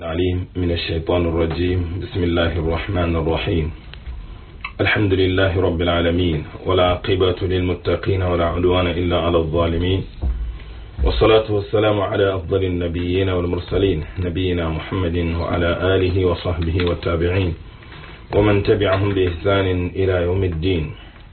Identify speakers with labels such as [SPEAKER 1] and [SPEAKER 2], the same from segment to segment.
[SPEAKER 1] العليم من الشيطان الرجيم بسم الله الرحمن الرحيم الحمد لله رب العالمين ولا عقبة للمتقين ولا عدوان إلا على الظالمين والصلاة والسلام على أفضل النبيين والمرسلين نبينا محمد وعلى آله وصحبه والتابعين ومن تبعهم بإحسان إلى يوم الدين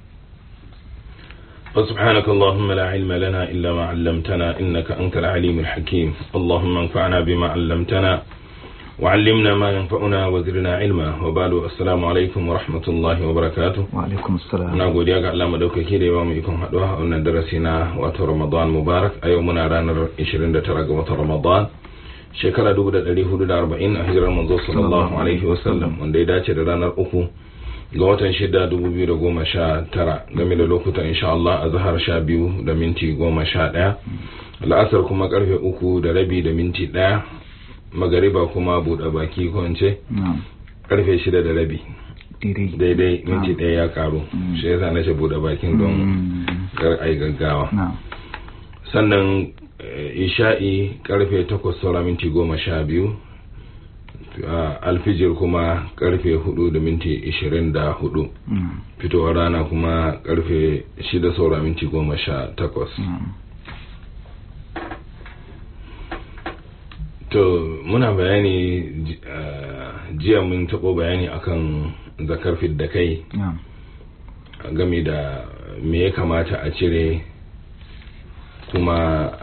[SPEAKER 1] فسبحانك اللهم لا علم لنا إلا ما علمتنا إنك أنت العليم الحكيم اللهم انفعنا بما علمتنا وعلمنا ما ينفعنا وزرنا علما وبعد السلام عليكم ورحمة الله وبركاته
[SPEAKER 2] وعليكم السلام
[SPEAKER 1] na godiya ga Allah madaukaki da ya bamu ikon haɗuwa a wannan darasi na wato Ramadan Mubarak a yau muna ranar 29 ga watan Ramadan shekara 1440 a hijirar manzo sallallahu alaihi wasallam wanda ya dace da ranar uku ga watan shida 2019 game da lokutan insha Allah a zahar sha biyu da minti goma sha ɗaya la'asar kuma karfe uku da rabi da minti ɗaya magariba kuma buɗe baki ko in ce
[SPEAKER 2] na'am
[SPEAKER 1] karfe shida da rabi
[SPEAKER 2] daidai
[SPEAKER 1] daidai minti ɗaya ya karu shi yasa na ce buɗe bakin don
[SPEAKER 2] Mm,
[SPEAKER 1] kar ai gaggawa
[SPEAKER 2] na'am
[SPEAKER 1] sannan eh, isha'i karfe takwas saura minti goma sha biyu ah, alfijir kuma karfe hudu da minti ishirin da hudu
[SPEAKER 2] Mm,
[SPEAKER 1] fitowar rana kuma karfe shida saura minti goma sha takwas
[SPEAKER 2] na'am
[SPEAKER 1] to muna bayani ji- ah, jiya mun taɓo bayani akan zakar da kai
[SPEAKER 2] na'am
[SPEAKER 1] game da me ya kamata a cire kuma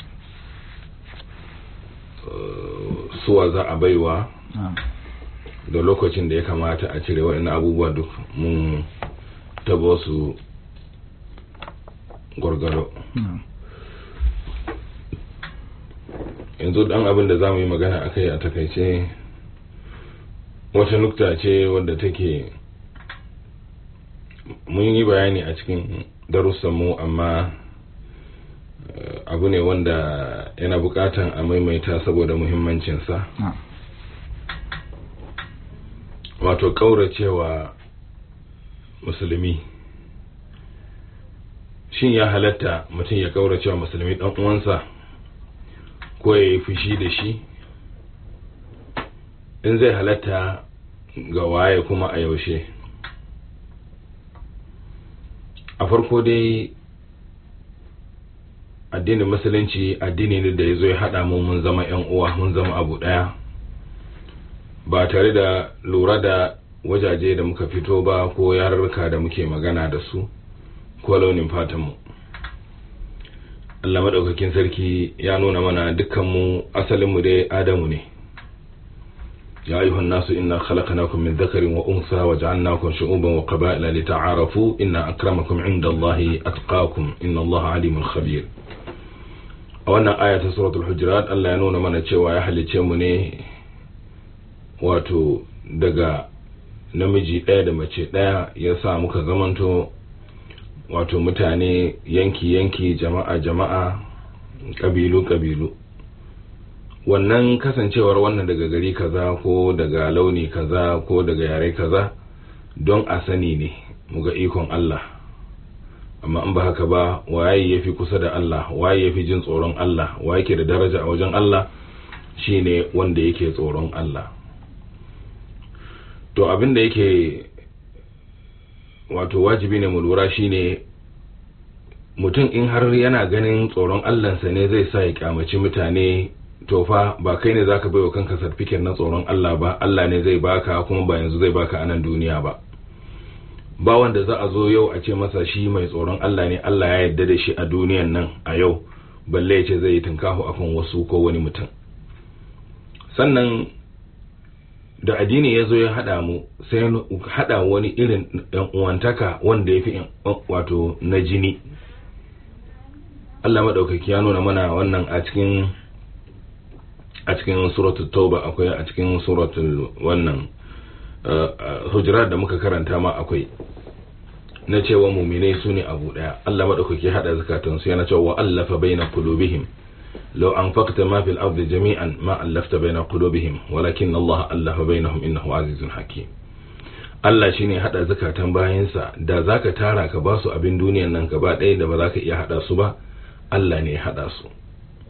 [SPEAKER 1] uh, suwa za a baiwa
[SPEAKER 2] na'am
[SPEAKER 1] da lokacin da ya kamata a cire waɗannan abubuwa duk mun tabo su gwargwaro
[SPEAKER 2] na'am
[SPEAKER 1] yanzu dan abin da za mu yi magana a kai a takaice wata nukta ce wadda take mun yi bayani a cikin darussanmu amma eh, abu ne wanda yana bukatan a maimaita saboda muhimmancinsa
[SPEAKER 2] na'am
[SPEAKER 1] wato kauracewa musulmi shin ya halatta mutum ya kauracewa musulmi dan uwansa ko ya yi fushi da shi in zai halatta ga waye kuma a yaushe a farko dai addinin musulunci addini ne da ya zo ya haɗa mu mun zama 'yan uwa mun zama abu ɗaya ba tare da lura da wajaje da muka fito ba ko yarurruka da muke magana da su ko launin fatanmu Allah maɗaukakin sarki ya nuna mana dukkanmu asalinmu dai adamu ne ya ayyuhan nasu inna khalaqnakum min dhakarin wa unsa wa ja'alnakum shu'uban wa qaba'ila lita'arafu inna akramakum 'inda Allahi atqakum inna Allaha 'alimun khabir a wannan aya ta suratul hujurat Allah ya nuna mana cewa ya halice mu ne wato daga namiji ɗaya da mace ɗaya ya sa muka zamanto wato mutane yanki-yanki jama'a-jama'a ƙabilu-ƙabilu wannan kasancewar wannan daga gari kaza ko daga launi kaza ko daga yare kaza don a sani ne muga ikon Allah amma in ba haka ba waye ya fi kusa da Allah waye ya fi jin tsoron Allah waye ke da daraja a wajen Allah shine wanda yake tsoron Allah to abin da yake wato wajibi ne mu lura shine mutum in har yana ganin tsoron allansa ne zai sa ya kyamaci mutane to fa ba kai ne zaka baiwa kanka certificate na tsoron Allah ba Allah ne zai baka kuma ba yanzu zai baka a nan duniya ba ba wanda za a zo yau a ce masa shi mai tsoron Allah ne Allah ya yarda da shi a duniyan nan a yau balle ya ce zai yi tunkahu akan wasu ko wani mutum sannan da addini ya zo ya haɗa mu sai ya haɗa wani irin ɗan uwantaka wanda ya fi wato na jini Allah maɗaukaki ya nuna mana wannan a cikin a cikin suratul tauba akwai a cikin suratul wannan hujurat da muka karanta ma akwai na cewa muminai su ne abu ɗaya Allah maɗaukaki haɗa zakatansu yana cewa wa allafa baina qulubihim لو أنفقت ما في الأرض جميعا ما ألفت بين قلوبهم ولكن الله ألف بينهم إنه عزيز حكيم Allah shi ne haɗa zakatan bayansa da za ka tara ka ba su abin duniyan nan gaba ɗaya da ba za ka iya haɗa su ba Allah ne ya haɗa su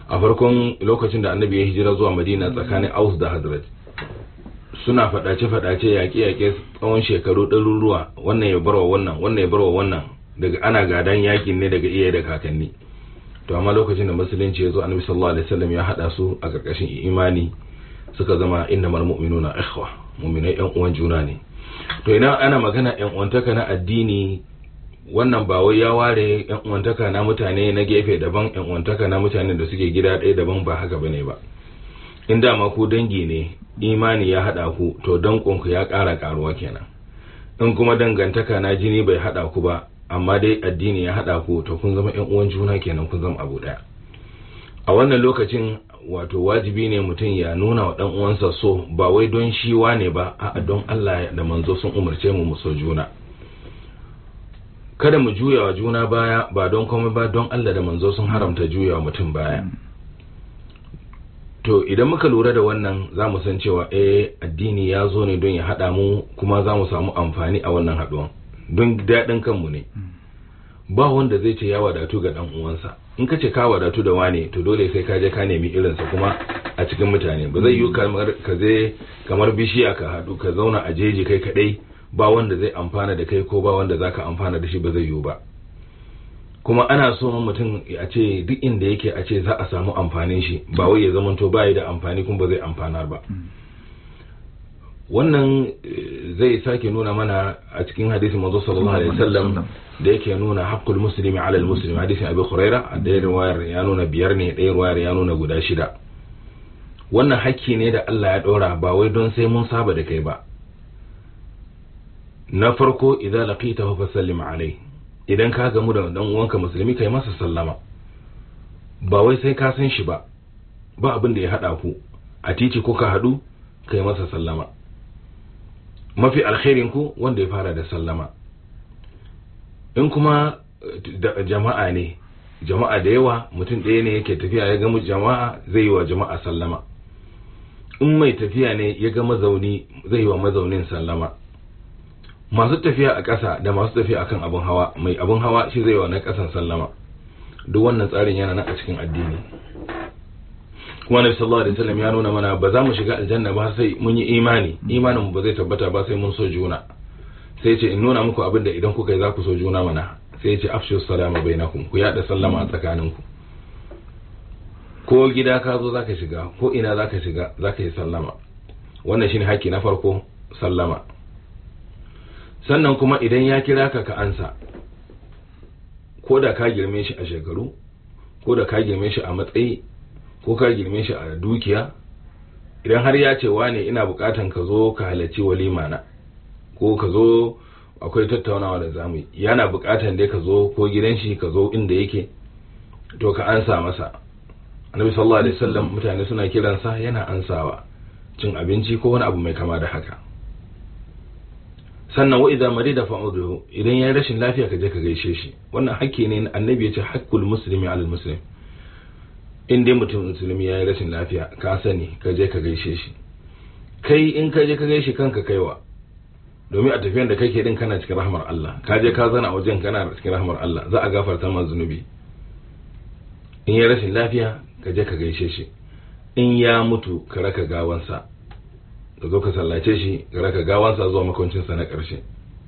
[SPEAKER 1] a farkon lokacin da annabi ya hijira zuwa madina tsakanin aus da hazrat suna fadace-fadace yaƙe-yaƙe tsawon shekaru ɗaruruwa wannan ya barwa wannan wannan ya barwa wannan daga ana gadan yakin ne daga iyaye da kakanni to amma lokacin da musulunci ya zo annabi sallallahu alaihi wasallam ya hada su a karkashin imani suka zama innamal mu'minuna ikhwa mu'minai yan uwan juna ne to idan ana magana yan uwantaka na addini wannan ba wai ya ware yan uwantaka na mutane na gefe daban yan uwantaka na mutane da suke gida ɗaya daban ba haka bane ba in dama ku dangi ne imani ya hada ku to dankonku ya ƙara karuwa kenan in kuma dangantaka na jini bai hada ku ba amma dai addini ya hada ku to kun zama yan uwan juna kenan kun zama abu daya a wannan lokacin wato wajibi ne mutum ya nuna wa dan uwansa so ba wai don shi wane ba a'a don Allah da manzo sun umarce mu mu so juna kada mu juya wa juna baya ba don komai ba don Allah da manzo sun haramta juya wa mutum baya to idan muka lura da wannan za mu san cewa eh addini ya zo ne don ya haɗa mu kuma za mu samu amfani a wannan haɗuwan don daɗin kanmu ne ba wanda zai ce ya wadatu ga ɗan uwansa in ka ce ka wadatu da wane to dole sai ka je ka nemi irinsa kuma a cikin mutane ba zai yi kamar ka je kamar bishiya ka haɗu ka zauna a jeji kai kaɗai ba wanda zai amfana da kai ko ba wanda zaka amfana da shi ba zai yiwu ba kuma ana so mutum a ce duk inda yake a ce za a samu amfanin shi ba wai ya zamanto bayi da amfani kuma ba zai amfanar ba wannan zai sake nuna mana a cikin hadisin manzo sallallahu alaihi wasallam da yake nuna haqqul muslimi ala al-muslim hadisin abi huraira a ɗaya riwayar ya nuna biyar ne ɗaya riwayar ya nuna guda shida wannan hakki ne da Allah ya ɗora ba wai don sai mun saba da kai ba na farko idan laqitahu fasallim alai idan ka gamu da dan uwanka musulmi kai masa sallama ba wai sai ka san shi ba ba abin da ya hada ku a titi ko ka hadu kai masa sallama mafi alkhairin ku wanda ya fara da sallama in kuma jama'a ne jama'a da yawa mutum ɗaya ne yake tafiya ya gamu jama'a zai yi wa jama'a sallama in mai tafiya ne ya ga mazauni zai yi wa mazaunin sallama masu tafiya a ƙasa da masu tafiya akan abin hawa mai abin hawa shi zai wa na ƙasan sallama duk wannan tsarin yana nan a cikin addini kuma nabi sallallahu alaihi wasallam ya nuna mana ba za mu shiga aljanna ba sai mun yi imani imanin mu ba zai tabbata ba sai mun so juna sai ce in nuna muku abin da idan kuka yi za ku so juna mana sai ce afshu salama bainakum ku yada sallama a tsakaninku ko gida ka zo zaka shiga ko ina zaka shiga zaka yi sallama wannan shine haƙƙi na farko sallama sannan kuma idan ya kira ka ka ansa ko da ka girme shi a shekaru ko da ka girme shi a matsayi ko ka girme shi a dukiya idan har ya ce wane ina bukatan ka zo ka halarci walima na ko ka zo akwai tattaunawa da zamu yana bukatan dai ka zo ko gidan shi ka zo inda yake to ka ansa masa annabi sallallahu alaihi wasallam mutane suna kiransa yana ansawa cin abinci ko wani abu mai kama da haka sannan wa idza marida fa'uduhu idan yayi rashin lafiya ka je ka gaishe shi wannan hakki ne annabi ya ce haqqul muslimi 'ala muslim in dai mutum musulmi yayi rashin lafiya ka sani ka je ka gaishe shi kai in ka je ka gaishe kanka kaiwa domin a tafiyan da kake din kana cikin rahmar Allah ka je ka zana wajen kana cikin rahmar Allah za a gafarta ma zunubi in yayi rashin lafiya ka je ka gaishe shi in ya mutu ka raka gawansa ka zo ka sallace shi ka raka gawansa zuwa makwancinsa na ƙarshe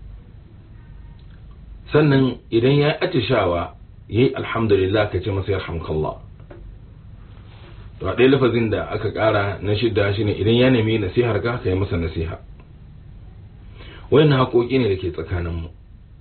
[SPEAKER 1] sannan idan ya yi atishawa ya yi alhamdulillah ka ce masa yarhamkallah to a ɗaya lafazin da aka ƙara na shidda shi ne idan ya nemi nasihar ka ka yi masa nasiha wayannan haƙoƙi ne da ke tsakaninmu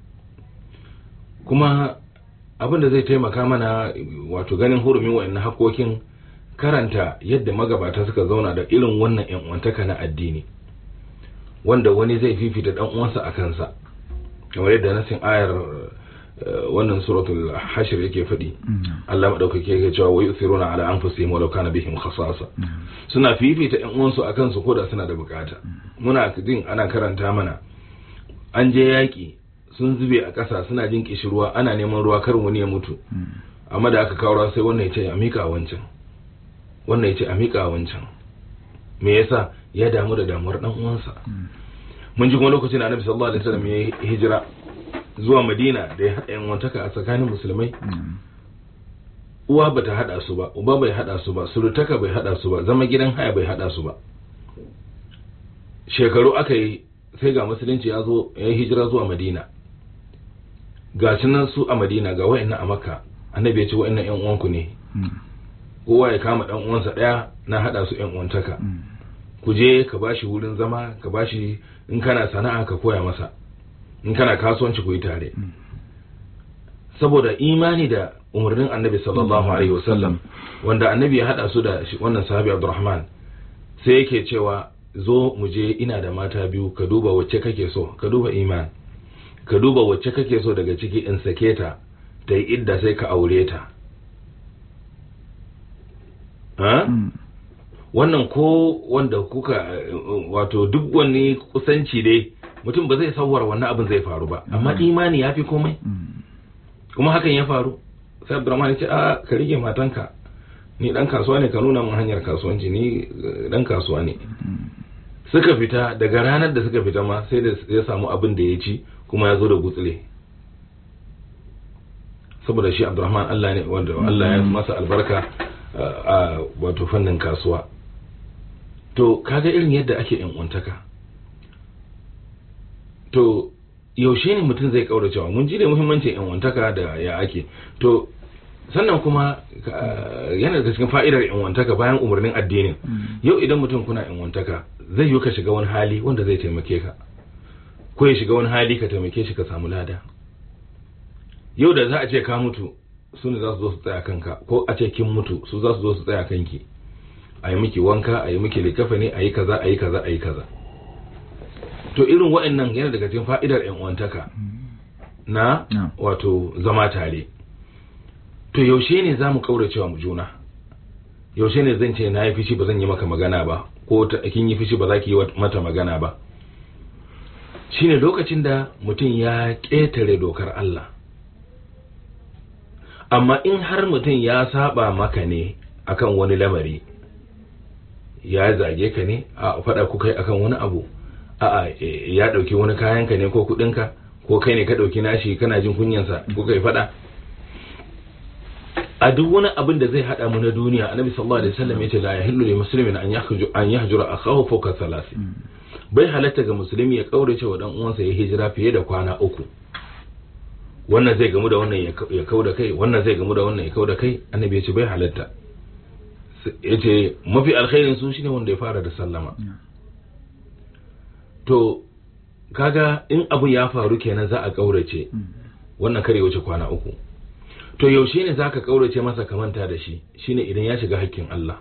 [SPEAKER 1] kuma abin da zai taimaka mana wato ganin hurumin wayannan haƙoƙin karanta yadda magabata suka zauna da irin wannan uwantaka na addini wanda wani zai fifita dan uwansa a kansa kamar yadda nasin ayar wannan suratul hashr yake faɗi Allah madaukake yake cewa wa yusiruna ala anfusihim walau kana bihim khasasa suna fifita ƴan uwansu a kansu koda suna da bukata muna jin ana karanta mana an je yaki sun zube a ƙasa suna jin kishirwa ana neman ruwa kar wani ya mutu amma da aka kawo sai wannan ya ce a mika wancan wannan ya ce a miƙa wancan me yasa ya damu da damuwar dan uwansa mun ji kuma lokacin da annabi sallallahu alaihi wasallam ya hijira zuwa madina da ya haɗa yanwantaka a tsakanin musulmai uwa bata hada su ba uba bai hada su ba surutaka bai hada su ba zama gidan haya bai hada su ba shekaru aka yi sai ga musulunci ya zo ya yi hijira zuwa madina ga shi nan su a madina ga wa'annan a makka annabi ya ce wa'annan yan uwanku ne kowa ya kama dan uwansa daya na hada su yan uwantaka ku je ka bashi wurin zama ka bashi in kana sana'a ka koya masa in kana kasuwanci ku yi tare saboda imani da umarnin annabi sallallahu alaihi wasallam wanda annabi ya hada su da wannan sahabi abdurrahman sai yake cewa zo mu je ina da mata biyu ka duba wacce kake so ka duba iman ka duba wacce kake so daga ciki in sake ta ta yi idda sai ka aure ta wannan ko wanda kuka wato duk wani kusanci dai mutum ba zai sauwar wannan abin zai faru ba amma imani ya fi komai kuma hakan ya faru sai abdurrahman ya ce a ka rike matanka ni dan kasuwa ne ka nuna mun hanyar kasuwanci ni dan kasuwa ne suka fita daga ranar da suka fita ma sai da ya samu abin da ya ci kuma ya zo da gutsile saboda shi abdurrahman Allah ne wanda Allah ya masa albarka a wato fannin kasuwa to kaga irin yadda ake yan untaka to yaushe ne mutum zai kaura cewa mun ji da muhimmancin yan untaka da ya ake to sannan kuma yana da cikin fa'idar yanwantaka bayan umarnin addinin yau idan mutum kuna yanwantaka zai yi ka shiga wani hali wanda zai taimake ka ko ya shiga wani hali ka taimake shi ka samu lada yau da za a ce ka mutu su ne za su zo su tsaya kanka ko a ce kin mutu su za su zo su tsaya kanki a yi miki wanka a yi miki likafa ne a yi kaza a yi kaza a yi kaza to irin waɗannan yana daga cikin fa'idar yanwantaka na wato zama tare to yaushe ne za mu kauracewa mu juna yaushe ne zan ce na yi fishi ba zan yi maka magana ba ko kin yi fishi ba za ki yi mata magana ba shine lokacin da mutum ya ƙetare dokar Allah amma in har mutum ya saba maka ne akan wani lamari ya zage ka ne a faɗa ku kai akan wani abu a'a ya ɗauki wani kayanka ne ko kuɗinka ko kai ne ka ɗauki nashi kana jin kunyansa ko kai faɗa a duk wani abin da zai hada mu na duniya annabi sallallahu alaihi wasallam yace la yahillu li muslimin an yahju an yahjura akahu fawqa thalathi bai halatta ga musulmi ya kaurace wa dan uwansa ya hijira fiye da kwana uku wannan zai gamu da wannan ya kauda kai wannan zai gamu da wannan ya kauda kai annabi yace bai halatta yace mafi alkhairin su shine wanda ya fara da sallama to kaga in abu ya faru kenan za a kaurace wannan kare wuce kwana uku to yaushe ne zaka kaurace masa ka manta da shi shine idan ya shiga hakkin Allah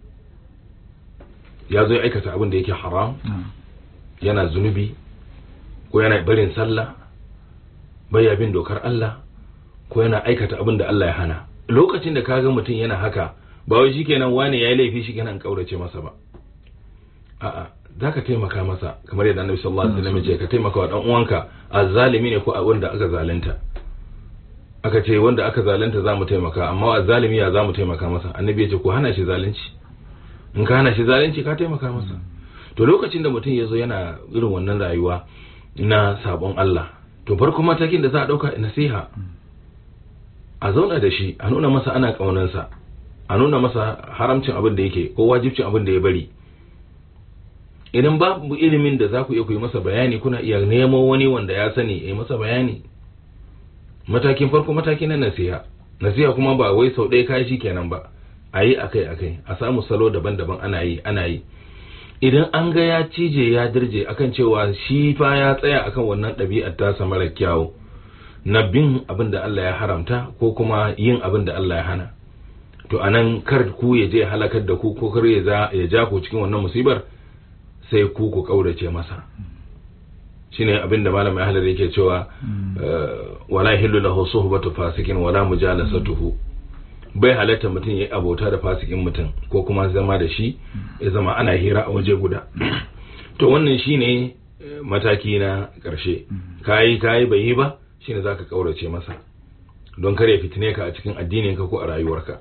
[SPEAKER 1] ya zo ya aikata abin da yake haram yana zunubi ko yana barin sallah baya bin dokar Allah ko yana aikata abin da Allah ya hana lokacin da kaga mutum yana haka ba wai shikenan wane yayi laifi shikenan kaurace masa ba a'a zaka taimaka masa kamar yadda Annabi sallallahu alaihi wasallam ya ce ka taimaka wa dan uwanka azzalimi ne ko wanda aka zalunta aka ce wanda aka zalunta za mu taimaka amma wa zalimi ya za mu taimaka masa annabi ya ce ku hana shi zalunci in ka hana shi zalunci ka taimaka masa to lokacin da mutum ya zo yana irin wannan rayuwa na sabon Allah to farko matakin da za a ɗauka nasiha a zauna da shi a nuna masa ana ƙaunansa a nuna masa haramcin abin da yake ko wajibcin abin da ya bari idan babu ilimin da za ku iya ku yi masa bayani kuna iya nemo wani wanda ya sani ya yi masa bayani matakin farko mataki na nasiha nasiha kuma ba wai sau ɗaya kayi shi kenan ba a yi akai akai a samu salo daban-daban ana yi ana yi idan an ga ya cije ya dirje akan cewa shi fa ya tsaya akan wannan ɗabi'ar tasa mara kyawu na bin abin da Allah ya haramta ko kuma yin abin da Allah ya hana to anan kar ku ya je halakar da ku ko kar ya ja ku cikin wannan musibar sai ku ku kaurace masa shine abin da malam ya halar yake cewa wala hillu lahu suhbatu fasikin wala mujalasatuhu bai halatta mutum yayi abota da fasikin mutum ko kuma zama da shi ya zama ana hira a waje guda to wannan shine mataki na karshe kayi kayi bai yi ba shine zaka kaurace masa don kare fitine ka a cikin addinin ka ko a rayuwarka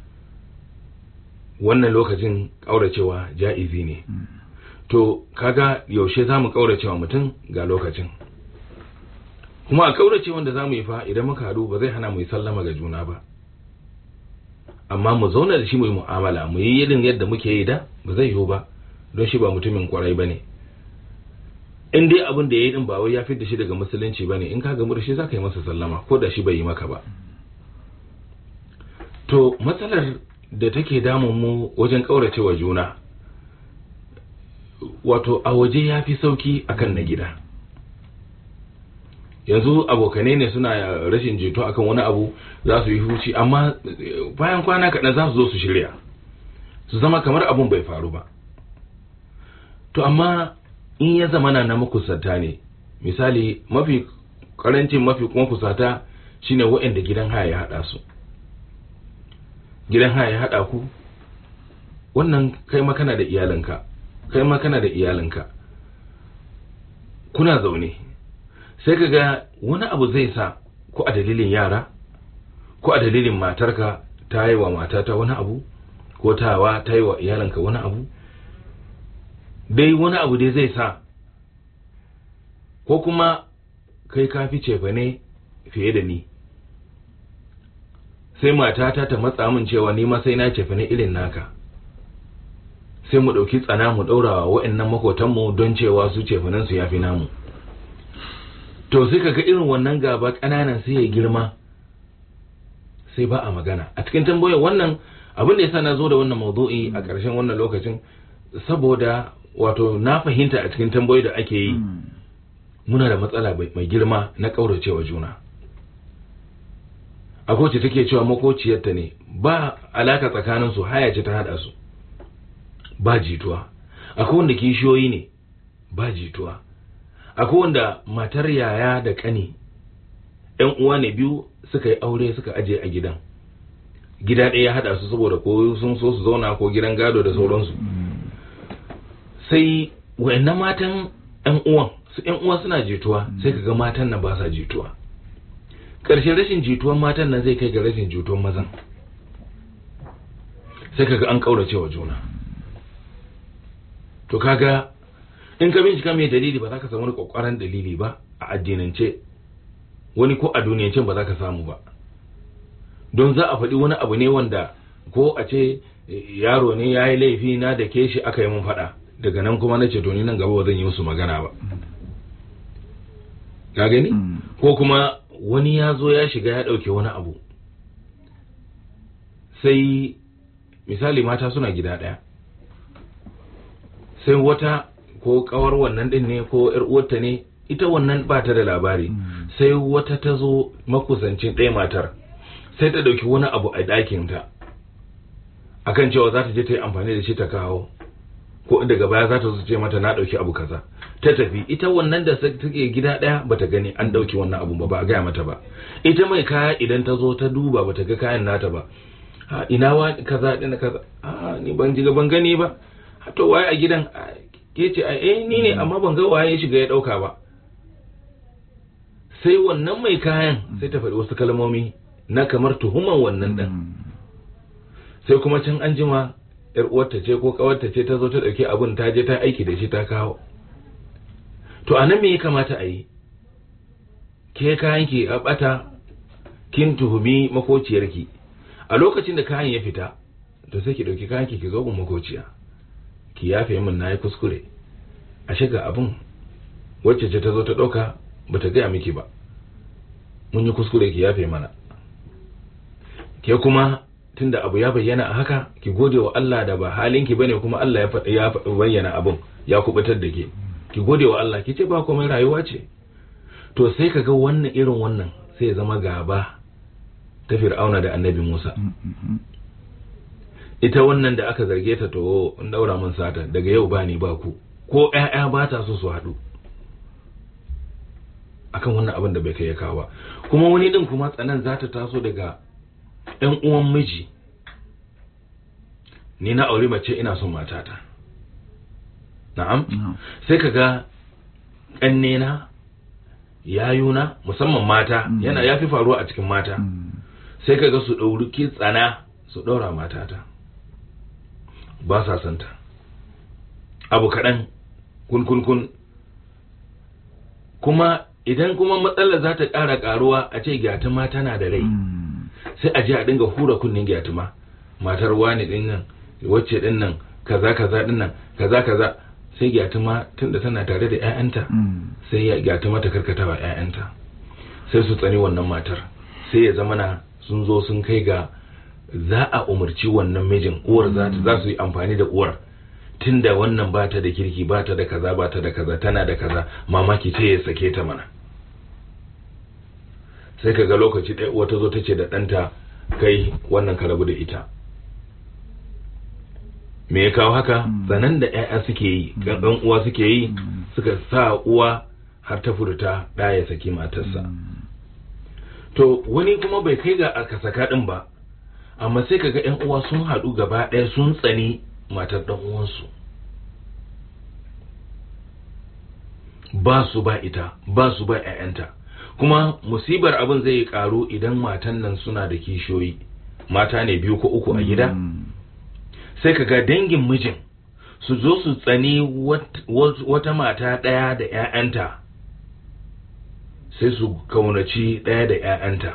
[SPEAKER 1] wannan lokacin kauracewa ja'izi ne to kaga yaushe za mu kaurace wa mutum ga lokacin kuma a kaurace wanda za mu yi fa idan muka haɗu ba zai hana mu yi sallama ga juna ba amma mu zauna da shi mu yi mu'amala mu yi irin yadda muke yi da ba zai yiwu ba don shi ba mutumin kwarai ba ne in dai abin da ya yi din ba wai ya fi da shi daga musulunci ba ne in ka gamu da shi za ka yi masa sallama ko da shi bai yi maka ba to matsalar da take damun mu wajen ƙauracewa juna wato a waje ya fi sauki akan na gida yanzu abokanai ne suna rashin jito akan wani abu za su yi huci amma bayan kwana kaɗan za su zo su shirya su zama kamar abun bai faru ba to amma in ya zama na na makusanta ne misali mafi karancin mafi kuma kusata shine waɗanda gidan haya ya haɗa su gidan haya ya haɗa ku wannan kai makana da iyalinka kai makana da iyalinka kuna zaune sai ka ga wani abu zai sa ko a dalilin yara ko a dalilin matarka ta yi wa matata wani abu ko tawa ta yi wa iyalinka wani abu dai wani abu dai zai sa ko kuma kai ka fi cefa ne fiye da ni sai matata ta matsa min cewa ni ma sai na cefa ne irin naka sai mu ɗauki tsana mu ɗaurawa wa'annan makotanmu don cewa su cefanansu ya fi namu to sai kaga irin wannan gaba ƙananan sai ya girma sai ba a magana a cikin tambayar wannan abin da yasa na zo da wannan maudu'i a ƙarshen wannan lokacin saboda wato na fahimta a cikin tambayoyi da ake yi muna da matsala mai girma na ƙauracewa juna akwai ce take cewa makociyarta ne ba alaka tsakanin su haya ce ta hada su ba jituwa akwai wanda kishiyoyi ne ba jituwa akwai wanda matar yaya da kani yan uwa ne biyu suka yi aure suka aje a gidan gida ɗaya ya haɗa su saboda ko sun so su zauna ko gidan gado da sauransu sai wayannan matan yan uwan su yan uwa suna jituwa sai kaga matan nan ba sa jituwa ƙarshen rashin jituwan matan nan zai kai ga rashin jituwan mazan sai kaga an ƙaurace wa juna to kaga in ka bincika mai dalili ba za ka samu wani kwakwaran dalili ba a addinance wani ko a duniyance ba za ka samu ba don za a faɗi wani abu ne wanda ko a ce yaro ne ya yi laifi na da ke shi aka yi mun faɗa daga nan kuma na ce to ni nan gaba ba zan yi musu magana ba ka gani ko kuma wani ya zo ya shiga ya ɗauke wani abu sai misali mata suna gida ɗaya sai wata ko kawar wannan din ne ko yar uwarta ne ita wannan ba ta da labari sai wata ta zo makusancin ɗaya matar sai ta ɗauki wani abu a ɗakinta akan cewa za ta je ta yi amfani da shi ta kawo ko daga baya za ta zo ce mata na ɗauki abu kaza ta tafi ita wannan da take gida ɗaya bata gani an ɗauki wannan abu ba ba a gaya mata ba ita mai kaya idan ta zo ta duba bata ga kayan nata ba ha ina wa kaza ɗin kaza a ni ban ji ban gani ba to waye a gidan ke ce eh ni ne amma ban ga waye ya shiga ya dauka ba sai wannan mai kayan sai ta faɗi wasu kalmomi na kamar tuhuman wannan ɗin sai kuma can an jima yar uwarta ce ko kawarta ce ta zo ta ɗauki abun ta je ta aiki da shi ta kawo to anan me ya kamata a yi ke kayan ki a bata kin tuhumi makociyarki a lokacin da kayan ya fita to sai ki ɗauki kayan ki ki zo gun makociya ki yafe min na yi kuskure a shiga abin wacce ce ta zo ta ɗauka ba ta gaya miki ba mun yi kuskure ki yafe mana ke kuma tunda abu ya bayyana a haka ki gode wa Allah da ba halinki bane kuma Allah ya ya bayyana abin ya kubutar da ke ki gode wa Allah ki ce ba komai rayuwa ce to sai ka ga wannan irin wannan sai ya zama gaba ta fir'auna da annabi Musa ita wannan da aka zarge ta to in daura mun sata daga yau ba ni ba ku ko ƴaƴa ba ta so su haɗu akan wannan abin da bai kai ya kawo ba kuma wani din kuma tsanan za ta taso daga ɗan uwan miji ni na aure mace ina son matata na'am sai ka ga ƙannena yayuna musamman mata yana ya fi faruwa a cikin mata sai ka ga su ɗauri tsana su ɗaura matata ba sa santa abu kaɗan kun kun kun kuma idan kuma matsalar za ta ƙara ƙaruwa a ce gyatuma tana da rai sai a je a dinga hura kunnin gyatuma matar wani din nan wacce din nan kaza kaza din nan kaza kaza sai gyatuma tunda tana tare da ƴaƴanta sai ya gyatuma ta karkata wa ƴaƴanta sai su tsani wannan matar sai ya zama na sun zo sun kai ga za a umarci wannan mijin uwar za ta za su yi amfani da uwar tunda wannan ba ta da kirki ba ta da kaza ba ta da kaza tana da kaza mamaki ta ya sake ta mana sai ka ga lokaci ɗaya uwa ta zo ta ce da ɗanta kai wannan ka rabu da ita me ya kawo haka tsanan da 'ya'ya suke yi ɗan uwa suke yi suka sa uwa har ta furta ɗa ya saki matarsa to wani kuma bai kai ga aka saka ɗin ba amma sai kaga 'yan uwa sun haɗu gaba ɗaya sun tsani matar ɗan uwansu ba su ba ita ba su ba 'ya'yanta kuma musibar abin zai karu idan matan nan suna da kishiyoyi mata ne biyu ko uku a gida sai kaga dangin mijin su zo su tsani wata mata ɗaya da 'ya'yanta sai su kaunaci ɗaya da 'ya'yanta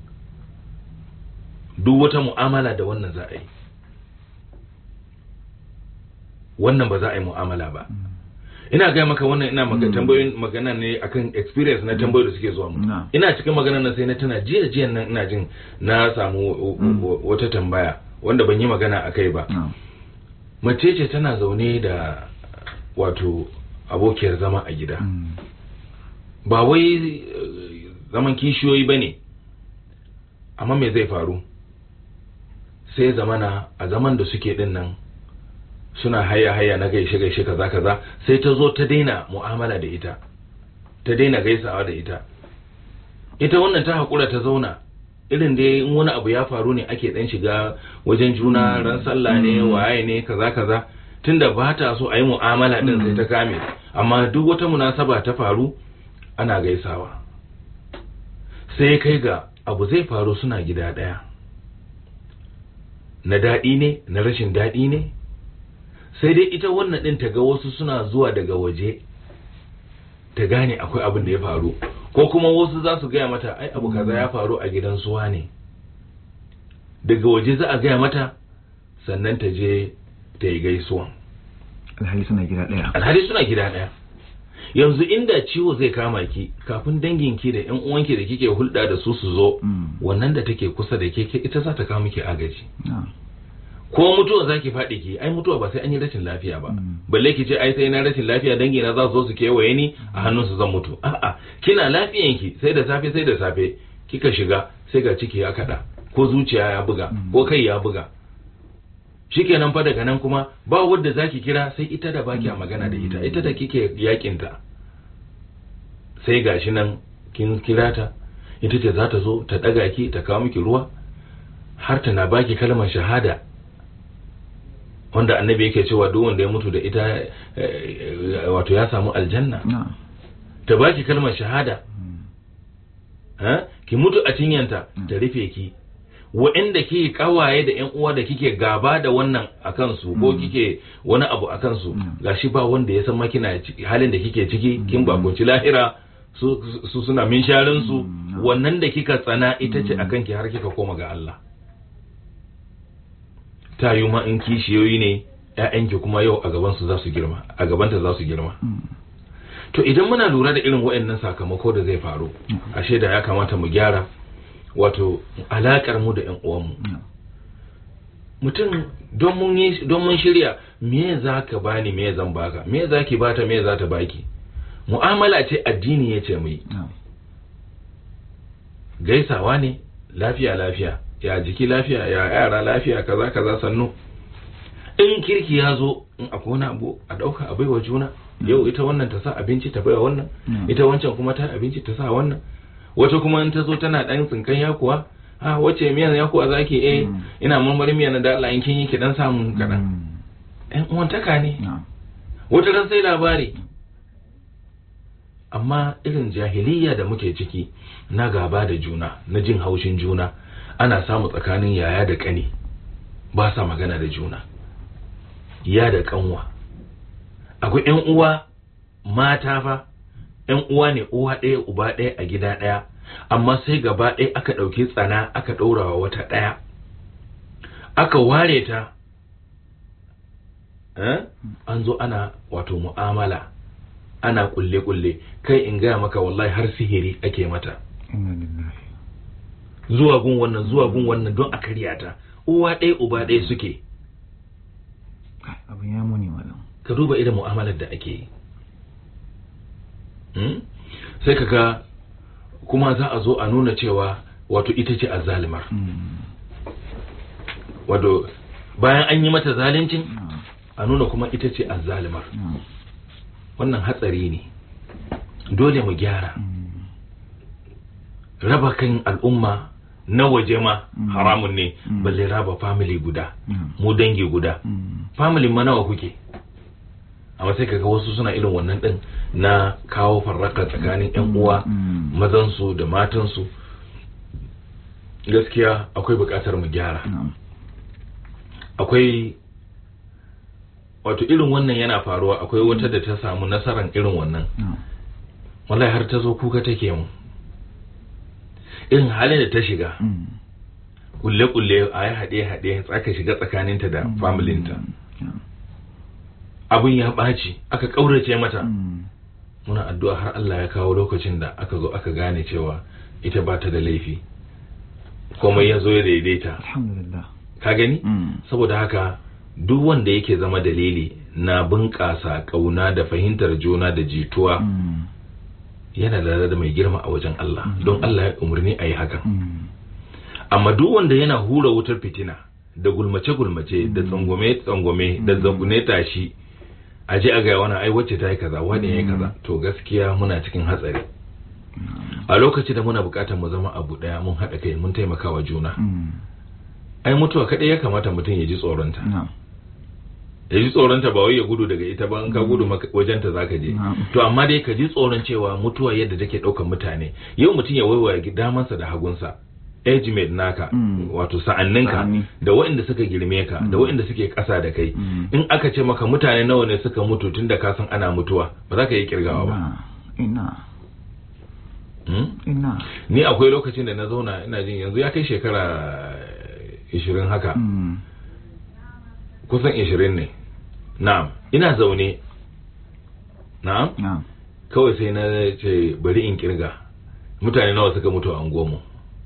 [SPEAKER 1] duk wata mu'amala da wannan za a yi wannan ba za a yi mu'amala ba ina gaya maka wannan ina maka tambayoyin magana ne akan experience na tambayoyi da suke zuwa mu ina cikin magana na sai na tana jiya jiyan nan ina jin na samu wata tambaya wanda ban yi magana a kai ba mace ce tana zaune da wato abokiyar zama a gida ba wai zaman kishiyoyi ba ne amma me zai faru sai zamana a zaman da suke din nan suna haya haya na gaishe gaishe kaza kaza sai ta zo ta daina mu'amala da ita ta daina gaisawa da ita ita wannan ta haƙura ta zauna irin da in wani abu ya faru ne ake dan shiga wajen juna ran sallah ne waye ne kaza kaza tunda ba ta so a yi mu'amala din sai ta kame amma duk wata munasaba ta faru ana gaisawa sai kai ga abu zai faru suna gida ɗaya na daɗi ne na rashin daɗi ne sai dai ita wannan ɗin ta ga wasu suna zuwa daga waje ta gane akwai abin da ya faru ko kuma wasu za su gaya mata ai abu kaza ya faru a gidan suwa ne daga waje za a gaya mata sannan ta je ta yi gaisuwan
[SPEAKER 2] alhali suna gida ɗaya
[SPEAKER 1] alhali suna gida ɗaya yanzu inda ciwo zai kama ki kafin danginki da yan uwanki da kike hulɗa da su su zo wannan da take kusa da ke ita za ta kawo miki agaji ko mutuwa za ki faɗi ki ai mutuwa ba sai an yi rashin lafiya ba balle ki ce ai sai na rashin lafiya dangi na za su zo su kewaye ni a hannun su zan mutu a'a kina lafiyanki sai da safe sai da safe kika shiga sai ga ciki ya kada ko zuciya ya buga ko kai ya buga shikenan fa daga nan kuma ba wanda zaki kira sai ita da baki magana da ita ita da kike yakin ta sai gashi nan kin kira ta ita ce za ta zo ta daga ki ta kawo miki ruwa har ta na baki kalmar shahada wanda annabi yake cewa duk wanda ya mutu da ita wato ya samu aljanna ta baki kalmar shahada ki mutu a cinyanta ta rufe ki wa'inda kike kawaye da yan uwa da kike gaba da wannan a kansu ko kike wani abu a kansu gashi ba wanda ya san makina halin da kike ciki kin bakoci lahira su suna min sharin su wannan da kika tsana ita ce akan ki har kika koma ga Allah ta yi ma in kishiyoyi ne ƴaƴanki kuma yau a gaban su za su girma a gabanta za su girma to idan muna lura da irin waɗannan sakamako da zai faru ashe da ya kamata mu gyara wato alakar mu da ƴan uwanmu mutum don mun yi don mun shirya me za ka bani me zan baka me za ki bata me za ta baki mu'amala ce addini ya ce mu yi gaisawa ne lafiya lafiya ya jiki lafiya ya yara lafiya kaza kaza sannu in kirki ya zo in akwai wani abu a ɗauka a baiwa juna yau ita wannan ta sa abinci ta baiwa wannan ita wancan kuma ta abinci ta sa wannan wata kuma in ta zo tana ɗan tsinkan yakuwa a wace miyan yakuwa zaki eh ina marmarin miyan da Allah in kin yi ki dan samu kaɗan ɗan uwantaka ne wata ran sai labari amma irin jahiliya da muke ciki na gaba da juna na jin haushin juna ana samu tsakanin yaya da ƙani ba sa magana da juna ya da kanwa akwai ƴan uwa mata fa ƴan uwa ne uwa ɗaya uba ɗaya a gida ɗaya amma sai gaba ɗaya aka ɗauki tsana aka ɗaurawa wata ɗaya aka ware ta eh? an zo ana wato mu'amala ana kulle-kulle kai in gaya maka wallahi har sihiri ake mata
[SPEAKER 2] inna lillahi
[SPEAKER 1] zuwa gun wannan zuwa gun wannan don a karya ta uwa ɗaya uba ɗaya suke
[SPEAKER 2] Kai, abin ya muni malam
[SPEAKER 1] ka duba irin mu'amalar da ake yi Hmm? sai ka ga kuma za a zo a nuna cewa wato ita ce azzalimar
[SPEAKER 2] Mm.
[SPEAKER 1] wato bayan an yi mata zalincin
[SPEAKER 2] na'am
[SPEAKER 1] a nuna kuma ita ce azzalimar
[SPEAKER 2] na'am
[SPEAKER 1] wannan hatsari ne dole mu gyara
[SPEAKER 2] Mm.
[SPEAKER 1] raba kan al'umma na waje ma
[SPEAKER 2] Mm.
[SPEAKER 1] haramun ne
[SPEAKER 2] Mm.
[SPEAKER 1] balle raba family guda
[SPEAKER 2] na'am
[SPEAKER 1] mu dangi guda
[SPEAKER 2] Mm.
[SPEAKER 1] family ma nawa kuke amma sai kaga wasu suna irin wannan din na kawo farraka tsakanin yan uwa
[SPEAKER 2] Mm.
[SPEAKER 1] mazansu da matansu gaskiya akwai bukatar mu gyara
[SPEAKER 2] na'am
[SPEAKER 1] akwai wato irin wannan yana faruwa akwai wata da ta samu nasarar irin wannan
[SPEAKER 2] na'am
[SPEAKER 1] wallahi har ta zo kuka take mu irin halin da ta shiga
[SPEAKER 2] Mm.
[SPEAKER 1] kulle-kulle a yi haɗe-haɗe tsaka shiga tsakaninta da familinta
[SPEAKER 2] na'am
[SPEAKER 1] abin ya ɓaci aka ƙaurace mata
[SPEAKER 2] Mm.
[SPEAKER 1] muna addu'a har Allah ya kawo lokacin da aka zo aka gane cewa ita ba ta da laifi komai ya zo ya daidaita
[SPEAKER 2] alhamdulillah
[SPEAKER 1] ka gani
[SPEAKER 2] Mm.
[SPEAKER 1] saboda haka duk wanda yake zama dalili na bunƙasa ƙauna da fahimtar juna da jituwa
[SPEAKER 2] Mm.
[SPEAKER 1] yana da da mai girma a wajen Allah
[SPEAKER 2] Mm.
[SPEAKER 1] don Allah ya umarni a yi hakan
[SPEAKER 2] Mm.
[SPEAKER 1] amma duk wanda yana hura wutar fitina da gulmace-gulmace da tsangwame-tsangwame da zagune tashi a je a gaya wani ai wacce ta yi kaza wani ya yi kaza to gaskiya muna cikin hatsari a lokaci da muna bukatar mu zama abu daya mun haɗa kai mun taimaka wa juna
[SPEAKER 2] Mm.
[SPEAKER 1] ai mutuwa kaɗai ya kamata mutum ya ji tsoronta
[SPEAKER 2] na'am
[SPEAKER 1] ya ji tsoronta ba wai ya gudu daga ita ba in ka gudu maka- wajenta za ka je
[SPEAKER 2] Na'am.
[SPEAKER 1] to amma dai ka ji tsoron cewa mutuwa yadda take ɗaukar mutane yau mutum ya waiwaya damansa da hagunsa age mate naka
[SPEAKER 2] Mm.
[SPEAKER 1] wato sa'anninka
[SPEAKER 2] Sa'anni.
[SPEAKER 1] da waɗanda suka girme ka da waɗanda suke ƙasa da kai
[SPEAKER 2] Mm.
[SPEAKER 1] in aka ce maka mutane nawa ne suka mutu tun da ka san ana mutuwa ba za ka yi kirgawa ba
[SPEAKER 2] ina ina
[SPEAKER 1] Hmm?
[SPEAKER 2] ina
[SPEAKER 1] ni akwai lokacin da na zauna ina jin yanzu ya kai shekara ishirin haka
[SPEAKER 2] Mm.
[SPEAKER 1] kusan ishirin ne na'am ina zaune na'am
[SPEAKER 2] na'am
[SPEAKER 1] kawai sai na ce bari in kirga mutane nawa suka mutu a unguwarmu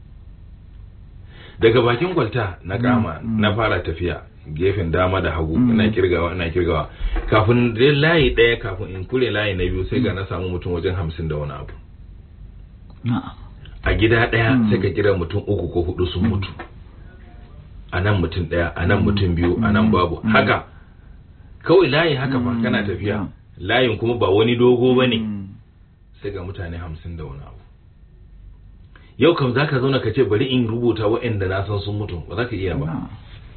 [SPEAKER 1] daga bakin kwalta na kama
[SPEAKER 2] Mm, mm.
[SPEAKER 1] na fara tafiya gefen dama da hagu
[SPEAKER 2] Mm.
[SPEAKER 1] ina kirgawa ina kirgawa kafin dai layi ɗaya kafin in kure layi na biyu sai ga na samu mutum wajen hamsin da wani abu
[SPEAKER 2] na'am
[SPEAKER 1] a gida ɗaya
[SPEAKER 2] Mm.
[SPEAKER 1] sai ka kira mutum uku ko hudu sun mutu a nan mutum ɗaya a nan mutum biyu a nan babu
[SPEAKER 2] Mm.
[SPEAKER 1] haka kawai layi haka fa
[SPEAKER 2] Mm,
[SPEAKER 1] kana tafiya
[SPEAKER 2] yeah.
[SPEAKER 1] layin kuma ba wani dogo ba ne
[SPEAKER 2] Mm.
[SPEAKER 1] sai ga mutane hamsin da wani abu yau kam za ka zauna ka ce bari in rubuta waɗanda na san sun mutu ba za ka iya ba
[SPEAKER 2] na'am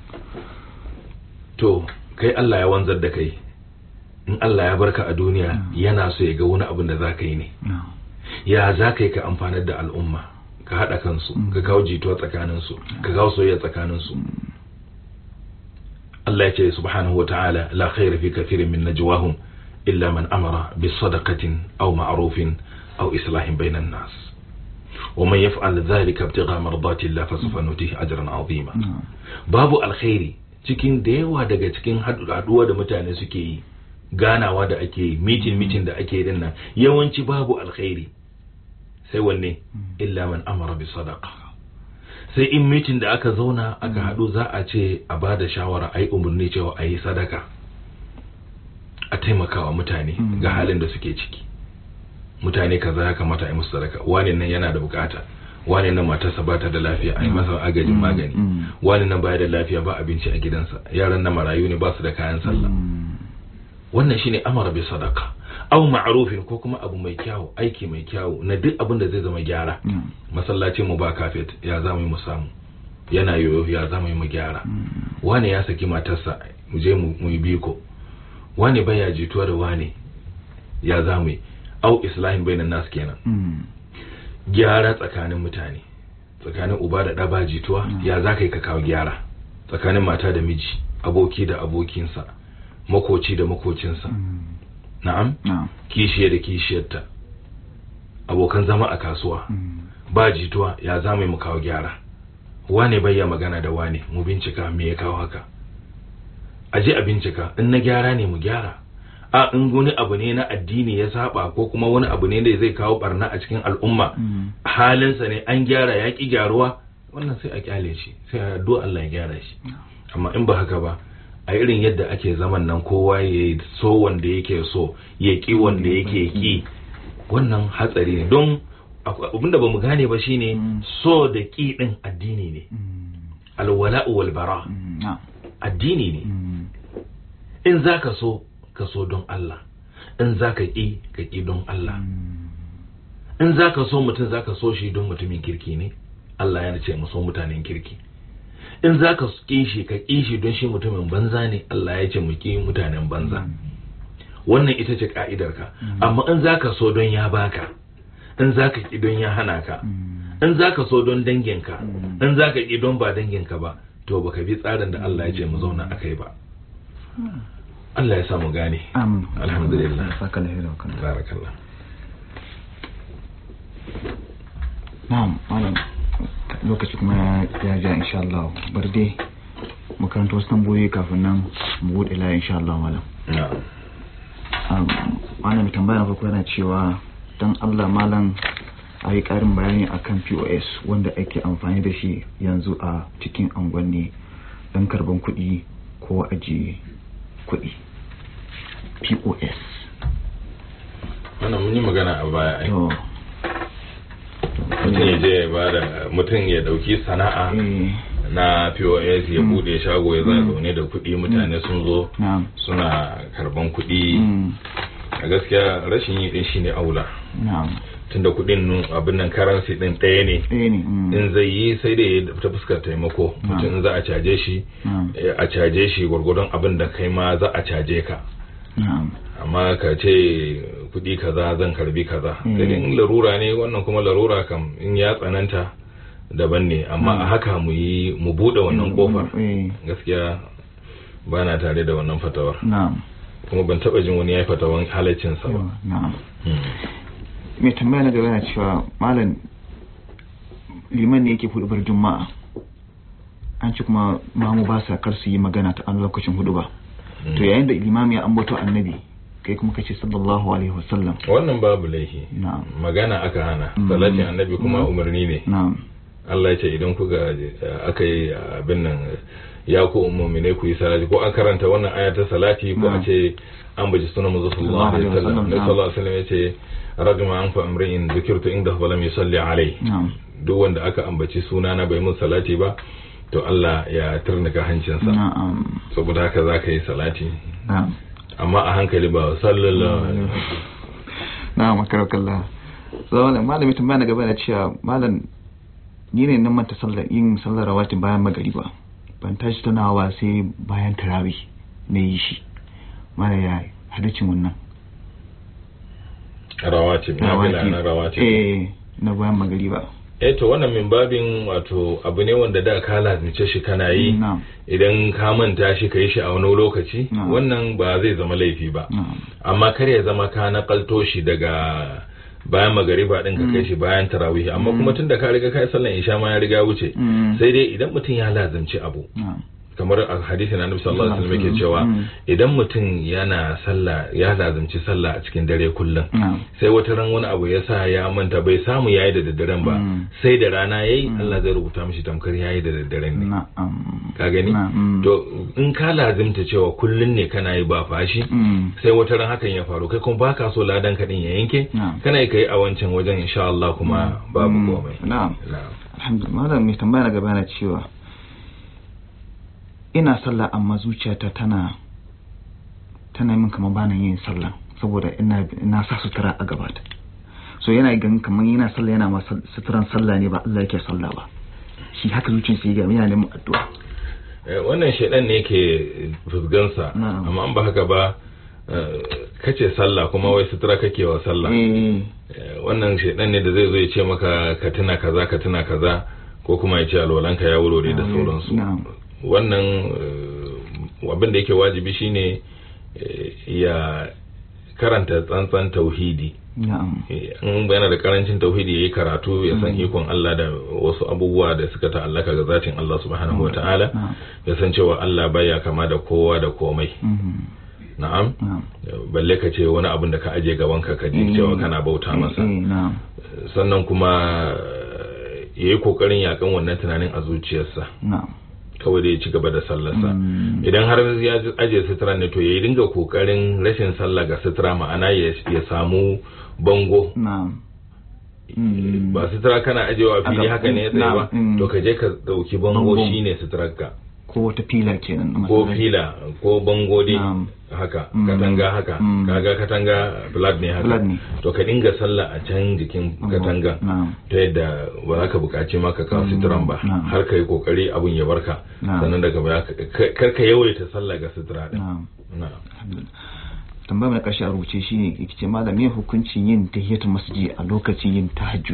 [SPEAKER 1] to kai Allah ya wanzar da kai in Allah ya barka a duniya
[SPEAKER 2] Mm.
[SPEAKER 1] yana so ya ga wani abin da za ka yi ne
[SPEAKER 2] na'am
[SPEAKER 1] ya za ka yi ka amfanar da al'umma ka haɗa kansu
[SPEAKER 2] Mm.
[SPEAKER 1] ka kawo jituwa tsakaninsu ka kawo soyayya tsakaninsu
[SPEAKER 2] Mm.
[SPEAKER 1] Allah ya ce subhanahu wa ta'ala la khayra fi kathirin min najwahum illa man amara bis sadaqatin aw ma'rufin aw islahin bainan nas wa man yaf'al dhalika ibtigha mardati Allah fa sawfa nutihi ajran 'azima
[SPEAKER 2] na'am
[SPEAKER 1] babu alkhairi cikin da yawa daga cikin haduwa da mutane suke yi ganawa da ake yi meeting meeting da ake yi din nan yawanci babu alkhairi sai wanne illa man amara bi sadaqa sai in meeting da aka zauna aka haɗu za a ce a ba da shawara a yi umarni cewa a yi sadaka a taimakawa mutane
[SPEAKER 2] Mm.
[SPEAKER 1] ga halin da suke ciki mutane kaza ya kamata a yi musu sadaka wani nan yana da bukata wani nan matarsa ba ta da lafiya a yi masa agajin
[SPEAKER 2] Mm.
[SPEAKER 1] magani
[SPEAKER 2] Mm.
[SPEAKER 1] wani nan baya da lafiya ba abinci a gidansa yaran nan marayu ne ba su da kayan sallah
[SPEAKER 2] Mm.
[SPEAKER 1] wannan shine amara bi sadaka aw ma'rufin ko kuma abu mai kyau aiki mai kyau na duk abin da zai zama gyara
[SPEAKER 2] na'am
[SPEAKER 1] masallacin mu ba kafet ya za mu yi mu samu yana yoyo ya za mu yi mu gyara
[SPEAKER 2] Mm.
[SPEAKER 1] wane ya saki matarsa mu je mu mu yi biko wane baya jituwa da wane ya za mu yi au islahin bainan nas kenan
[SPEAKER 2] Mm.
[SPEAKER 1] gyara tsakanin mutane tsakanin uba da ɗa ba jituwa
[SPEAKER 2] Mm.
[SPEAKER 1] ya za ka yi ka kawo gyara tsakanin mata da miji aboki da abokinsa makoci da makocinsa
[SPEAKER 2] Mm.
[SPEAKER 1] na'am
[SPEAKER 2] na'am
[SPEAKER 1] kishiya da kishiyarta abokan zama a kasuwa
[SPEAKER 2] Mm.
[SPEAKER 1] ba jituwa ya za mu yi mu kawo gyara wane bayya magana da wane mu bincika me ya kawo haka a je a bincika in na gyara ne mu gyara a in wani abu ne na addini ya saba ko kuma wani abu ne da zai kawo barna a cikin al'umma halinsa ne an gyara ya ki gyaruwa wannan sai a kyale shi sai a addu'a Allah ya gyara shi amma in ba haka ba a irin yadda ake zaman nan kowa ya so wanda yake so ya ki wanda yake ki wannan hatsari ne don abinda ba mu gane ba shine so da ki din addini ne alwala'u wal bara addini ne in zaka so ka so don Allah in zaka ki ka ki don Allah in zaka so mutum zaka so shi don mutumin kirki ne Allah ya ce mu so mutanen kirki in za ka ƙi shi ka ƙi shi don shi mutumin banza ne Allah ya ce mu ƙi mutanen banza wannan ita ce ka'idarka amma in za ka so don ya baka in za ka ƙi don ya hana ka in za ka so don danginka in za ka ƙi don ba danginka ba to baka bi tsarin da Allah ya ce mu zauna a kai ba Allah ya samu gane alhamdulillah barakallah
[SPEAKER 2] na'am malam lokaci kuma ya ja insha Allah bar dai makaranta wasu tambayoyi kafin nan mu bude layi insha Allah malam malam tambaya na farko yana cewa dan Allah malam a yi karin bayani akan POS wanda ake amfani da shi yanzu a cikin angwanni don karban kuɗi ko ajiye kuɗi POS
[SPEAKER 1] wannan mun yi magana a baya ai mutum ya je ba da mutum ya dauki sana'a na pos ya bude shago ya zaune da kuɗi mutane sun zo suna karban kuɗi a gaskiya rashin yi din shine aula tunda kuɗin abin nan karansi din ɗaya ne in zai yi sai dai ta fuskar taimako mutum za a caje shi a caje shi gwargwadon abin da kai ma za a caje ka amma ka ce kuɗi kaza zan karbi kaza sai in larura ne wannan kuma larura kam in ya tsananta daban ne amma a haka mu yi mu buɗe wannan kofar gaskiya ba na tare da wannan fatawar kuma ban taɓa jin wani ya yi fatawan halaccinsa ba
[SPEAKER 2] mai tambaya na gaba yana cewa malam liman ne yake hudubar juma'a an ci kuma mamu ba sa kar su yi magana ta an lokacin hudu ba to yayin da limami ya ambato annabi kai kuma kace sallallahu alaihi wasallam
[SPEAKER 1] wannan babu laifi magana aka hana salatin annabi kuma umarni ne Allah ya ce idan kuga aka yi abin nan ya ku mu'minai ku yi salati ko an karanta wannan aya ta salati ko a ce an baji sunan manzo sallallahu alaihi wasallam ne sallallahu alaihi wasallam ya ce rajma an fa amrin dhikirtu inda fa lam yusalli alai duk wanda aka ambaci sunana bai mun salati ba to Allah ya turnuka hancinsa saboda haka za ka yi salati amma a hankali ba sallallahu
[SPEAKER 2] na makarakallah zama malami tambaya na gaba da cewa malam ni ne nan manta sallar yin sallar rawatin bayan magariba ban tashi tunawa sai bayan tarawih na yi shi mana ya hadacin wannan
[SPEAKER 1] rawatib na na rawatib
[SPEAKER 2] eh na bayan magariba
[SPEAKER 1] eh to wannan min babin wato abu ne wanda da ka lazimce shi kana yi idan ka manta shi ka yi shi a wani lokaci wannan ba zai zama laifi ba amma kar ya zama ka nakalto shi daga bayan magariba din ka kai shi bayan tarawih amma kuma tunda ka riga kai sallan isha ma ya riga wuce sai dai idan mutum ya lazimci abu kamar a hadisi na annabi sallallahu alaihi wasallam yake cewa idan mutum yana sallah ya lazimci sallah a cikin dare kullum sai wata ran wani abu ya sa ya manta bai samu yayi da daddaren ba sai da rana yayi Allah zai rubuta mishi tamkar yayi da daddaren ne ka gani to in ka lazimta cewa kullun ne kana yi ba fashi sai wata ran hakan ya faru kai kuma baka so ladan ka din ya yanke kana yi kai a wancan wajen insha Allah kuma babu komai
[SPEAKER 2] na'am alhamdulillah malam mai tambaya na gaba na cewa ina sallah amma zuciyata tana tana min kamar bana yin sallah saboda ina ina sa sutura a gabata so yana ganin kamar yana sallah yana ma suturan sallah ne ba Allah yake sallah ba shi haka zuciyarsa ya ga yana neman addu'a
[SPEAKER 1] wannan shaidan ne yake fusgansa amma an ba haka ba kace sallah kuma wai sutura kake wa sallah wannan shaidan ne da zai zo ya ce maka ka tuna kaza ka tuna kaza ko kuma ya ce alwalanka ya wurore da sauransu wannan abin da yake wajibi shine ya karanta tsantsan tauhidi
[SPEAKER 2] na'am
[SPEAKER 1] in yana da karancin tauhidi yayi karatu ya san ikon Allah da wasu abubuwa da suka ta'allaka ga zatin Allah subhanahu wata'ala
[SPEAKER 2] na'am
[SPEAKER 1] ya san cewa Allah baya kama da kowa da komai
[SPEAKER 2] Mhm.
[SPEAKER 1] na'am
[SPEAKER 2] na'am
[SPEAKER 1] balle ka ce wani abin da ka aje gaban ka ka ji cewa kana bauta masa
[SPEAKER 2] Eh, na'am
[SPEAKER 1] sannan kuma yayi kokarin yakan wannan tunanin a zuciyarsa
[SPEAKER 2] na'am
[SPEAKER 1] kawai da ya ci gaba da sallarsa
[SPEAKER 2] Mm.
[SPEAKER 1] idan har ya aje sutura ne to ya dinga kokarin rashin sallah ga sutura ma'ana ya ya samu bango
[SPEAKER 2] na'am Mm.
[SPEAKER 1] ba sutura kana ajewa a fili
[SPEAKER 2] Aka-
[SPEAKER 1] haka ne ya tsaye ba
[SPEAKER 2] na'am, mm.
[SPEAKER 1] to ka je ka dauki bango
[SPEAKER 2] Bango.
[SPEAKER 1] shine suturarka
[SPEAKER 2] ko wata fila kenan na
[SPEAKER 1] ko
[SPEAKER 2] masallaci.
[SPEAKER 1] fila ko bango dai
[SPEAKER 2] Na'am.
[SPEAKER 1] haka
[SPEAKER 2] Mm.
[SPEAKER 1] katanga haka
[SPEAKER 2] Mm.
[SPEAKER 1] kaga katanga flat ne haka
[SPEAKER 2] Flat ne.
[SPEAKER 1] to ka dinga sallah a can jikin
[SPEAKER 2] Bango.
[SPEAKER 1] katanga
[SPEAKER 2] na'am
[SPEAKER 1] ta yadda ba za ka buƙaci maka kawo suturan ba
[SPEAKER 2] Na'am.
[SPEAKER 1] har ka yi kokari abun ya barka
[SPEAKER 2] Na'am.
[SPEAKER 1] sannan daga baya ka- ka- kar ka yawaita sallah ga sutura din
[SPEAKER 2] na'am
[SPEAKER 1] na'am
[SPEAKER 2] tambaya mai karshe a rubuce shine yake ce malam me hukuncin yin tahiyatul masjid a lokacin yin tahajjud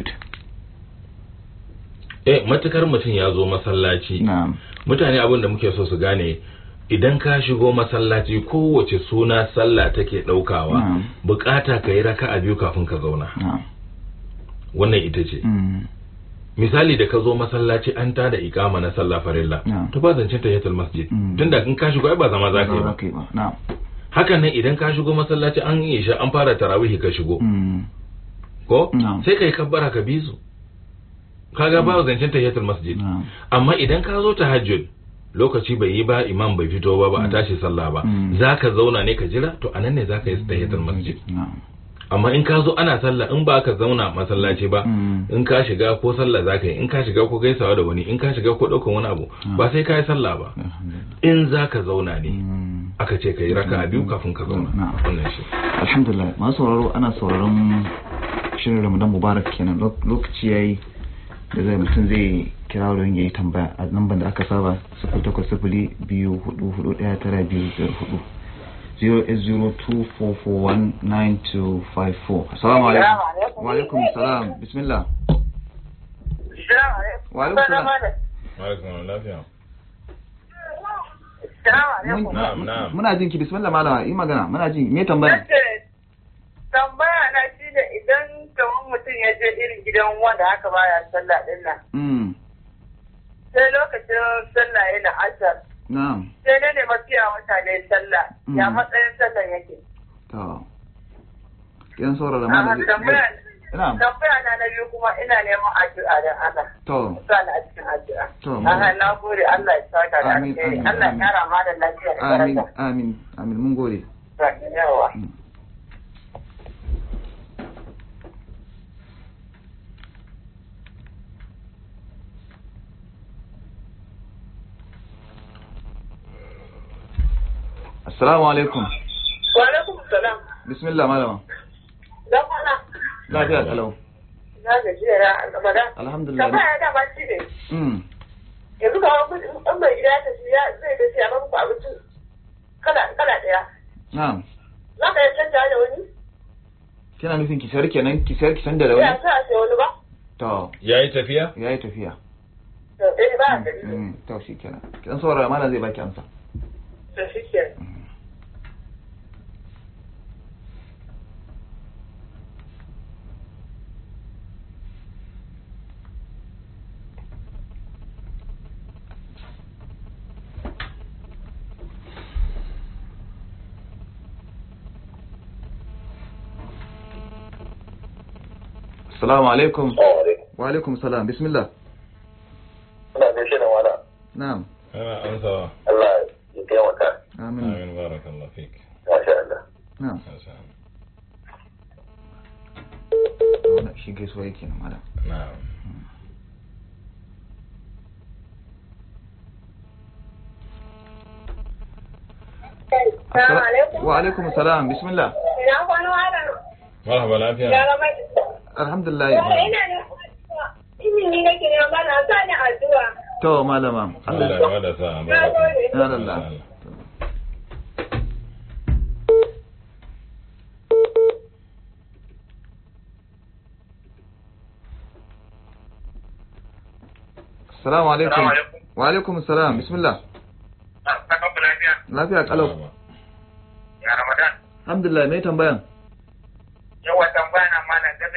[SPEAKER 1] eh matukar mutum ya zo masallaci
[SPEAKER 2] na'am
[SPEAKER 1] mutane abin da muke so su gane idan ka shigo masallaci kowace suna sallah take daukawa
[SPEAKER 2] Na'am.
[SPEAKER 1] bukata ka yi raka'a biyu kafin ka zauna
[SPEAKER 2] na'am
[SPEAKER 1] wannan ita ce
[SPEAKER 2] Mm.
[SPEAKER 1] misali da ka zo masallaci an tada ikama na sallah farilla
[SPEAKER 2] Na'am.
[SPEAKER 1] to ba zancen tahiyatul masjid
[SPEAKER 2] Mm.
[SPEAKER 1] tunda in ka shigo ai ba zama za ka yi ba
[SPEAKER 2] Ba ba na'am
[SPEAKER 1] hakan nan idan ka shigo masallaci an yi isha an fara tarawih ka shigo
[SPEAKER 2] Mm.
[SPEAKER 1] ko
[SPEAKER 2] Na'am.
[SPEAKER 1] sai kai kabbara ka bi su kaga ba zancen tahiyatul masjid
[SPEAKER 2] na'am
[SPEAKER 1] amma idan ka zo tahajjud lokaci bai yi ba imam bai fito ba ba a tashi sallah ba
[SPEAKER 2] Mm.
[SPEAKER 1] zaka zauna ne ka jira to anan ne zaka yi tahiyatul masjid
[SPEAKER 2] na'am
[SPEAKER 1] amma in ka zo ana sallah in ba ka zauna masallaci ba
[SPEAKER 2] Mm.
[SPEAKER 1] in ka shiga ko sallah zaka yi in ka shiga ko gaisawa da wani in ka shiga ko daukan wani abu ba sai ka yi sallah ba
[SPEAKER 2] alhamdulillah
[SPEAKER 1] in zaka zauna ne
[SPEAKER 2] Mm.
[SPEAKER 1] aka ce ka yi raka'a biyu kafin ka zauna
[SPEAKER 2] Na'am.
[SPEAKER 1] wannan shi
[SPEAKER 2] alhamdulillah masu sauraro ana sauraron shirin ramadan mubarak kenan Lok- lokaci yayi da zai mutum zai kira don ya yi tambaya a lambar da aka saba sifili takwas sifili biyu hudu hudu daya tara biyu biyar hudu 08024419254 assalamu alaikum wa alaikum salam bismillah wa alaikum salam
[SPEAKER 1] alaikum lafiya
[SPEAKER 2] Mun-
[SPEAKER 1] Na'am, na'am.
[SPEAKER 2] muna jin ki bismillah malama yi magana muna jin me tambaya
[SPEAKER 3] tambaya na shi da idan kamar mutum ya je irin gidan wanda haka baya sallah din nan
[SPEAKER 2] mm
[SPEAKER 3] sai lokacin sallah yana asar
[SPEAKER 2] na'am
[SPEAKER 3] sai na ne mafiya mutane sallah ya
[SPEAKER 2] Mm.
[SPEAKER 3] matsayin sallah yake
[SPEAKER 2] to yan saurara
[SPEAKER 3] a
[SPEAKER 2] mana
[SPEAKER 3] tambaya
[SPEAKER 2] na'am
[SPEAKER 3] tambaya na na biyu kuma ina neman addu'a don Allah
[SPEAKER 2] to
[SPEAKER 3] sa na a cikin addu'a
[SPEAKER 2] To, mu-
[SPEAKER 3] Aha, na gode Allah ya saka da
[SPEAKER 2] Amin,
[SPEAKER 3] alheri
[SPEAKER 2] amin,
[SPEAKER 3] Allah ya
[SPEAKER 2] amin.
[SPEAKER 3] kara ma da lafiya da
[SPEAKER 2] amin
[SPEAKER 3] daraja
[SPEAKER 2] amin amin mun gode
[SPEAKER 3] yawa
[SPEAKER 2] assalamu alaikum
[SPEAKER 3] wa alaikum salam
[SPEAKER 2] bismillah malama
[SPEAKER 3] dan mana
[SPEAKER 2] lafiya kalau
[SPEAKER 3] na gajiya ya Ramadan
[SPEAKER 2] alhamdulillah
[SPEAKER 3] tambaya da ba shi ne
[SPEAKER 2] mm
[SPEAKER 3] yanzu ga wani in mai gida ya tafi ya zai da siya muku abinci kala kala daya
[SPEAKER 2] na'am
[SPEAKER 3] za ka yi canja da wani
[SPEAKER 2] kina nufin ki sayar kenan ki sayar ki san da
[SPEAKER 3] ya
[SPEAKER 2] rauni
[SPEAKER 3] sa a siya wani ba
[SPEAKER 2] to
[SPEAKER 1] yayi tafiya
[SPEAKER 2] yayi tafiya
[SPEAKER 3] to eh ba a gari
[SPEAKER 2] mm to shi kenan kin saurara mana zai baki amsa
[SPEAKER 3] to shi ke
[SPEAKER 2] assalamu alaikum
[SPEAKER 4] alaikum.
[SPEAKER 2] wa alaikum salam bismillah
[SPEAKER 4] Ina gaishe da wala.
[SPEAKER 2] na'am
[SPEAKER 1] ana amsawa
[SPEAKER 4] Allah ya taimaka.
[SPEAKER 2] amin
[SPEAKER 1] amin barakallahu fik
[SPEAKER 4] Masha Allah.
[SPEAKER 2] na'am
[SPEAKER 1] Masha Allah.
[SPEAKER 2] wannan shi gaisuwa yake na malam
[SPEAKER 1] na'am
[SPEAKER 3] Assalamu alaikum.
[SPEAKER 2] wa alaikum salam bismillah
[SPEAKER 3] Ina kwano malam.
[SPEAKER 1] marhaba
[SPEAKER 3] Ya
[SPEAKER 1] lafiya
[SPEAKER 3] gaba.
[SPEAKER 2] alhamdulillah
[SPEAKER 3] Ina ne. Izini nake ne ba na sa ni addu'a.
[SPEAKER 2] to malama
[SPEAKER 1] Allah ya bada sa'a
[SPEAKER 3] Na gode.
[SPEAKER 2] Ya Allah. Assalamu alaikum.
[SPEAKER 4] Assalamu alaikum.
[SPEAKER 2] Wa alaikum salam. Bismillah.
[SPEAKER 4] Saka ku lafiya.
[SPEAKER 2] Lafiya kalau.
[SPEAKER 4] Ya Ramadan.
[SPEAKER 2] Alhamdulillah mai tambayan.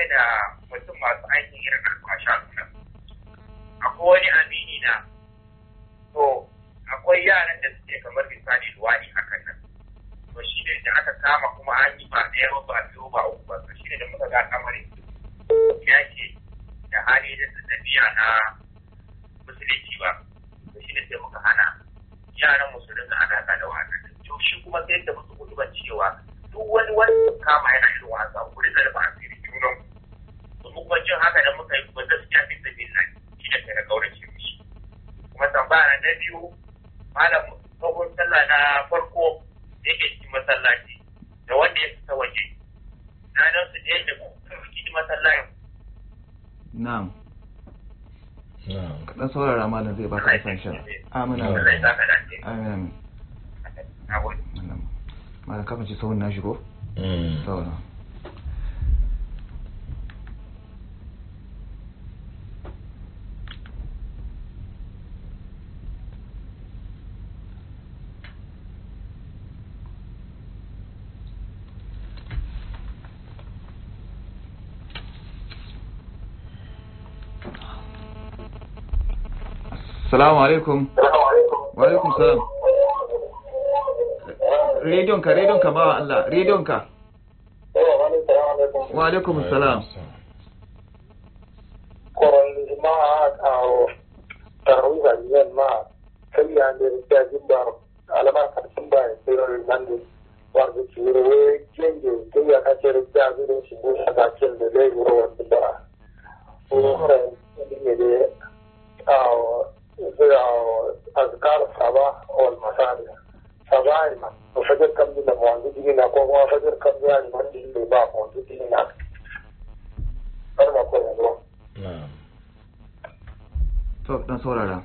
[SPEAKER 5] game da mutum masu aikin irin alfasha nan akwai wani amini na to akwai yaran da suke kamar misali luwaɗi hakan nan to shi ne da aka kama kuma an yi ba ɗaya ba ba biyu ba uku ba to shi ne da muka ga kamarin ya ce da hali da tafiya na musulunci ba to shi ne sai muka hana yaran musulun da alaƙa da wannan to shi kuma sai da musu kudu cewa duk wani wani kama yana irin wasa ku da ba a fili junan to mu kuma jin haka da muka yi kuma gaskiya fi sabi na shi da kai da kaurace mishi kuma tambaya na biyu malam tsohon sallah na farko yake cikin masallaci da wanda ya fita waje na nan su je da cikin masallacin
[SPEAKER 2] na'am
[SPEAKER 1] na'am
[SPEAKER 2] kaɗan saurara malam zai baka asan sha amin
[SPEAKER 5] Allah ya
[SPEAKER 2] amin
[SPEAKER 5] saka dace
[SPEAKER 2] amin amin
[SPEAKER 5] na gode
[SPEAKER 2] malam malam kafin ci sahun na shigo
[SPEAKER 1] Mm.
[SPEAKER 2] saura Salamu alaikum. Wa alaikum salam. Rediyon ka, rediyon ka bawa Allah, rediyon ka. Wa alaikum salam.
[SPEAKER 4] koron ma kawo tarawih yen ma sai ya ne da jimbar alama kan sun ba ya sai ran nan ne wanda ci ruwe kenge sai ya kace da zuwa shi ne a bakin da zai wuro wanda ba ko ran ne ne kawo sai azkar saba wal masadi sabai ma to fajar kan da mu wanda dina ko kuma fajar kan ya ne wanda ne ba mu wanda dina har ma ko ne
[SPEAKER 1] na'am
[SPEAKER 2] To, dan saurara.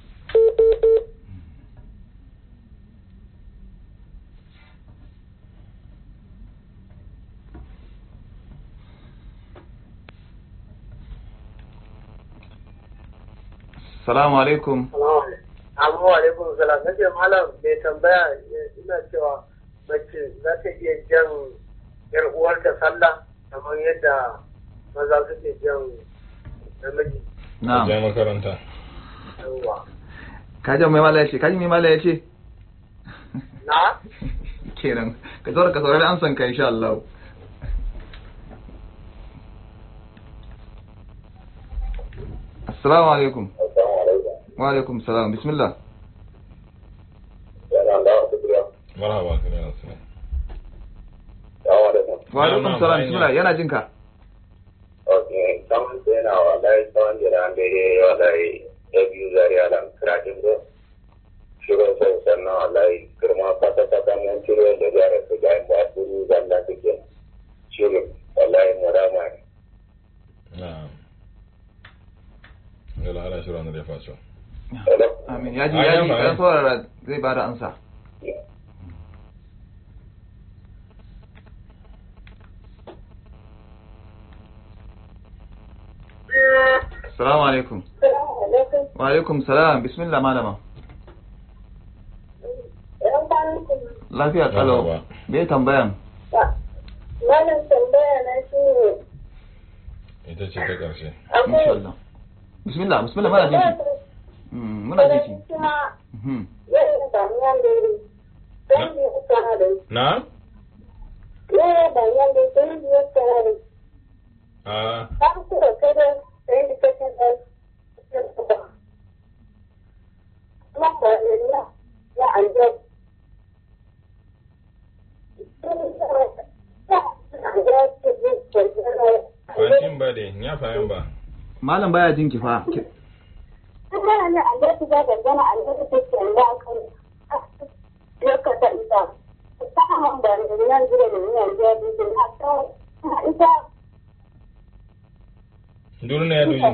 [SPEAKER 2] Salamu alaikum.
[SPEAKER 3] Amma wa alaikum salam nace malam mai tambaya ina cewa mace za ta iya jan yar uwarta sallah kamar yadda maza suke jan namiji
[SPEAKER 2] Na'am.
[SPEAKER 1] je makaranta
[SPEAKER 3] yawa.
[SPEAKER 2] Ka ji mai mala yace, ka ji mai mala yace?
[SPEAKER 3] Na?
[SPEAKER 2] Kenan, ka saurara ka saurari amsan ka insha Allah. Assalamu alaikum. Wa alaikum salam. Bismillah.
[SPEAKER 4] yana da wasu biya
[SPEAKER 1] marhaba ka ne nasu
[SPEAKER 4] yawa da mu
[SPEAKER 2] Wa alaikum
[SPEAKER 1] Na'am,
[SPEAKER 2] salam.
[SPEAKER 1] na'am,
[SPEAKER 2] Bismillah. Yana jinka.
[SPEAKER 4] ok saman sai yana wallahi tsawon jira an daidai wallahi ya biyu zariya da kiratin do shirin sau sannan wallahi girma fata fata mun ciro da gyara su ga inda asiri zalla suke shirin wallahi murama ne
[SPEAKER 1] na'am yalla ala shira na da faso
[SPEAKER 4] Hello?
[SPEAKER 2] Amin. Ya ji
[SPEAKER 1] Ai,
[SPEAKER 2] ya ji
[SPEAKER 1] amma,
[SPEAKER 2] ka
[SPEAKER 1] ai.
[SPEAKER 2] saurara zai bada amsa. Assalamu alaikum. Wa alaikum salam. Bismillah malama. Lafiya kalau.
[SPEAKER 1] Marhaba.
[SPEAKER 2] Me tambayan?
[SPEAKER 6] Malam tambaya na shi ne
[SPEAKER 1] ita ce ta ƙarshe
[SPEAKER 2] Insha
[SPEAKER 6] akwai
[SPEAKER 2] Allah. Bismillah, bismillah muna jinki. Mm, muna jinki.
[SPEAKER 6] kuma
[SPEAKER 2] Mhm.
[SPEAKER 6] yadda banyan dare don biyu kanare
[SPEAKER 1] na
[SPEAKER 6] yadda banyan dare don biyu kanare
[SPEAKER 1] a
[SPEAKER 6] har kuma kada sai da kashin ɗan kuma kwanan ya ya anjar
[SPEAKER 1] fantin ba de ya fayan ba
[SPEAKER 2] Malam baya jinki fa. Ki-
[SPEAKER 6] Kuma ne anjar ta ga gana anjar ta ke da kan lokacin da ta hawan da nan jira da nan jira da na ta ita
[SPEAKER 1] duru ne ya duji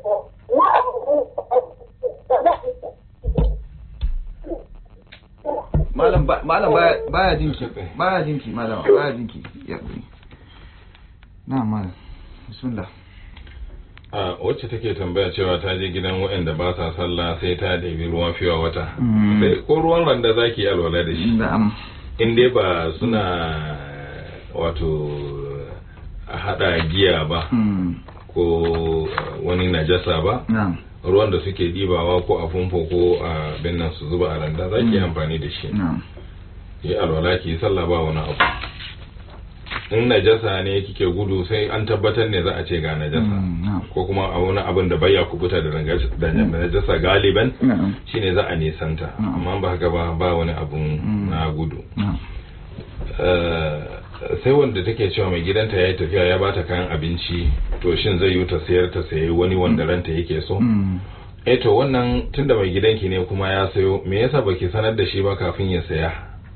[SPEAKER 2] Malam ba- malam baya baya jinki. Baya jinki malam, baya jinki. Ya kuri. Na malam. Bismillah.
[SPEAKER 1] a wacce take tambaya cewa ta je gidan waɗanda ba sa sallah sai ta ɗebi ruwan fiwa wata
[SPEAKER 2] Mm.
[SPEAKER 1] sai ko ruwan randa zaki yi alwala da shi
[SPEAKER 2] Na'am.
[SPEAKER 1] in dai ba suna wato a hada giya ba
[SPEAKER 2] Mm.
[SPEAKER 1] ko uh, wani najasa ba
[SPEAKER 2] na'am
[SPEAKER 1] ruwan da suke dibawa ko a famfo ko a binnan su zuba a randa za ki yi amfani da shi
[SPEAKER 2] na'am
[SPEAKER 1] yi alwala ki yi sallah ba wani abu in najasa ne kike gudu sai an tabbatar ne za a ce ga najasa
[SPEAKER 2] Mm, na'am
[SPEAKER 1] ko kuma a wani abin da baya kubuta da nagas- da najasa galiban
[SPEAKER 2] na'am
[SPEAKER 1] shine za a nisanta
[SPEAKER 2] Mm.
[SPEAKER 1] amma ba haka ba ba wani abun
[SPEAKER 2] Mm.
[SPEAKER 1] na gudu
[SPEAKER 2] na'am
[SPEAKER 1] Eh, sai wanda take cewa mai gidanta ya yi tafiya ya bata kayan abinci to shin zai yi ta sayar ta sayi wani wanda ranta yake so
[SPEAKER 2] Mm.
[SPEAKER 1] eh to wannan tunda mai gidanki ne kuma ya sayo me yasa baki sanar da shi ba kafin ya saya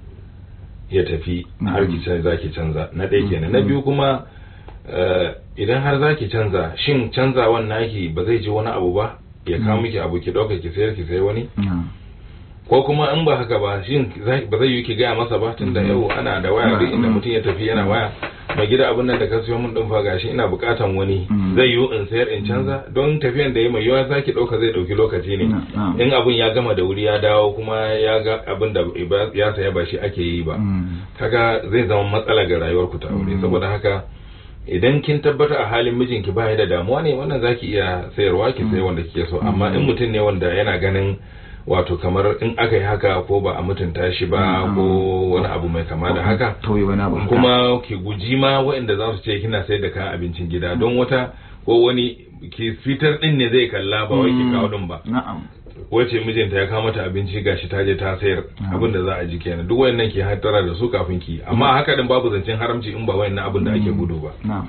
[SPEAKER 1] ya tafi har ki canza zaki canza na ɗaya kenan na biyu kuma eh, idan har zaki canza shin canzawan naki ba zai ji wani abu ba ya kawo miki abu ki ɗauka ki sayar ki sayi wani
[SPEAKER 2] na'am
[SPEAKER 1] ko kuma in ba haka ba shin za- ba zai yi ki gaya masa ba tunda yau ana da waya duk inda mutum ya tafi yana waya mai gida abin nan da ka siyo min din fa gashi ina bukatan wani
[SPEAKER 2] Mm.
[SPEAKER 1] zai yi in sayar in canza don tafiyan da ya mai yawa zaki dauka zai dauki lokaci ne
[SPEAKER 2] Na- na'am.
[SPEAKER 1] in abin ya gama da wuri ya dawo kuma ya ga abin da ba- ya saya ba shi ake yi ba
[SPEAKER 2] Mm.
[SPEAKER 1] kaga zai zama matsala ga rayuwar ku ta aure saboda haka idan kin tabbata a halin mijinki ba ya da damuwa ne wannan zaki iya sayarwa ki sayi wanda kike so amma in mutum ne wanda yana ganin wato kamar in aka yi haka ko ba a mutunta shi ba
[SPEAKER 2] Mm.
[SPEAKER 1] ko wani abu mai kama da haka
[SPEAKER 2] tauye wani abu haka.
[SPEAKER 1] kuma ki guji ma waɗanda za su ce kina sayar da kayan abincin gida don wata ko wani ki fitar din ne zai kalla ba wai ki
[SPEAKER 2] Mm.
[SPEAKER 1] kawo din ba
[SPEAKER 2] na'am
[SPEAKER 1] wace mijinta ya kawo mata abinci gashi ta je ta sayar
[SPEAKER 2] Mm.
[SPEAKER 1] abin da za a ji kenan duk wayannan ke hattara da su kafin ki amma haka din babu zancen haramci in ba wayannan abin da ake gudu ba
[SPEAKER 2] na'am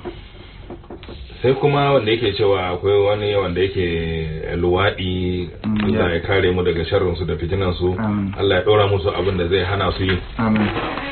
[SPEAKER 1] sai kuma wanda yake cewa akwai wani wanda yake luwaɗi
[SPEAKER 2] Mm,
[SPEAKER 1] Allah
[SPEAKER 2] yeah.
[SPEAKER 1] ya kare mu daga sharrin su da fitinan su
[SPEAKER 2] Amin.
[SPEAKER 1] Allah ya ɗora musu abin da zai hana su yi
[SPEAKER 2] amin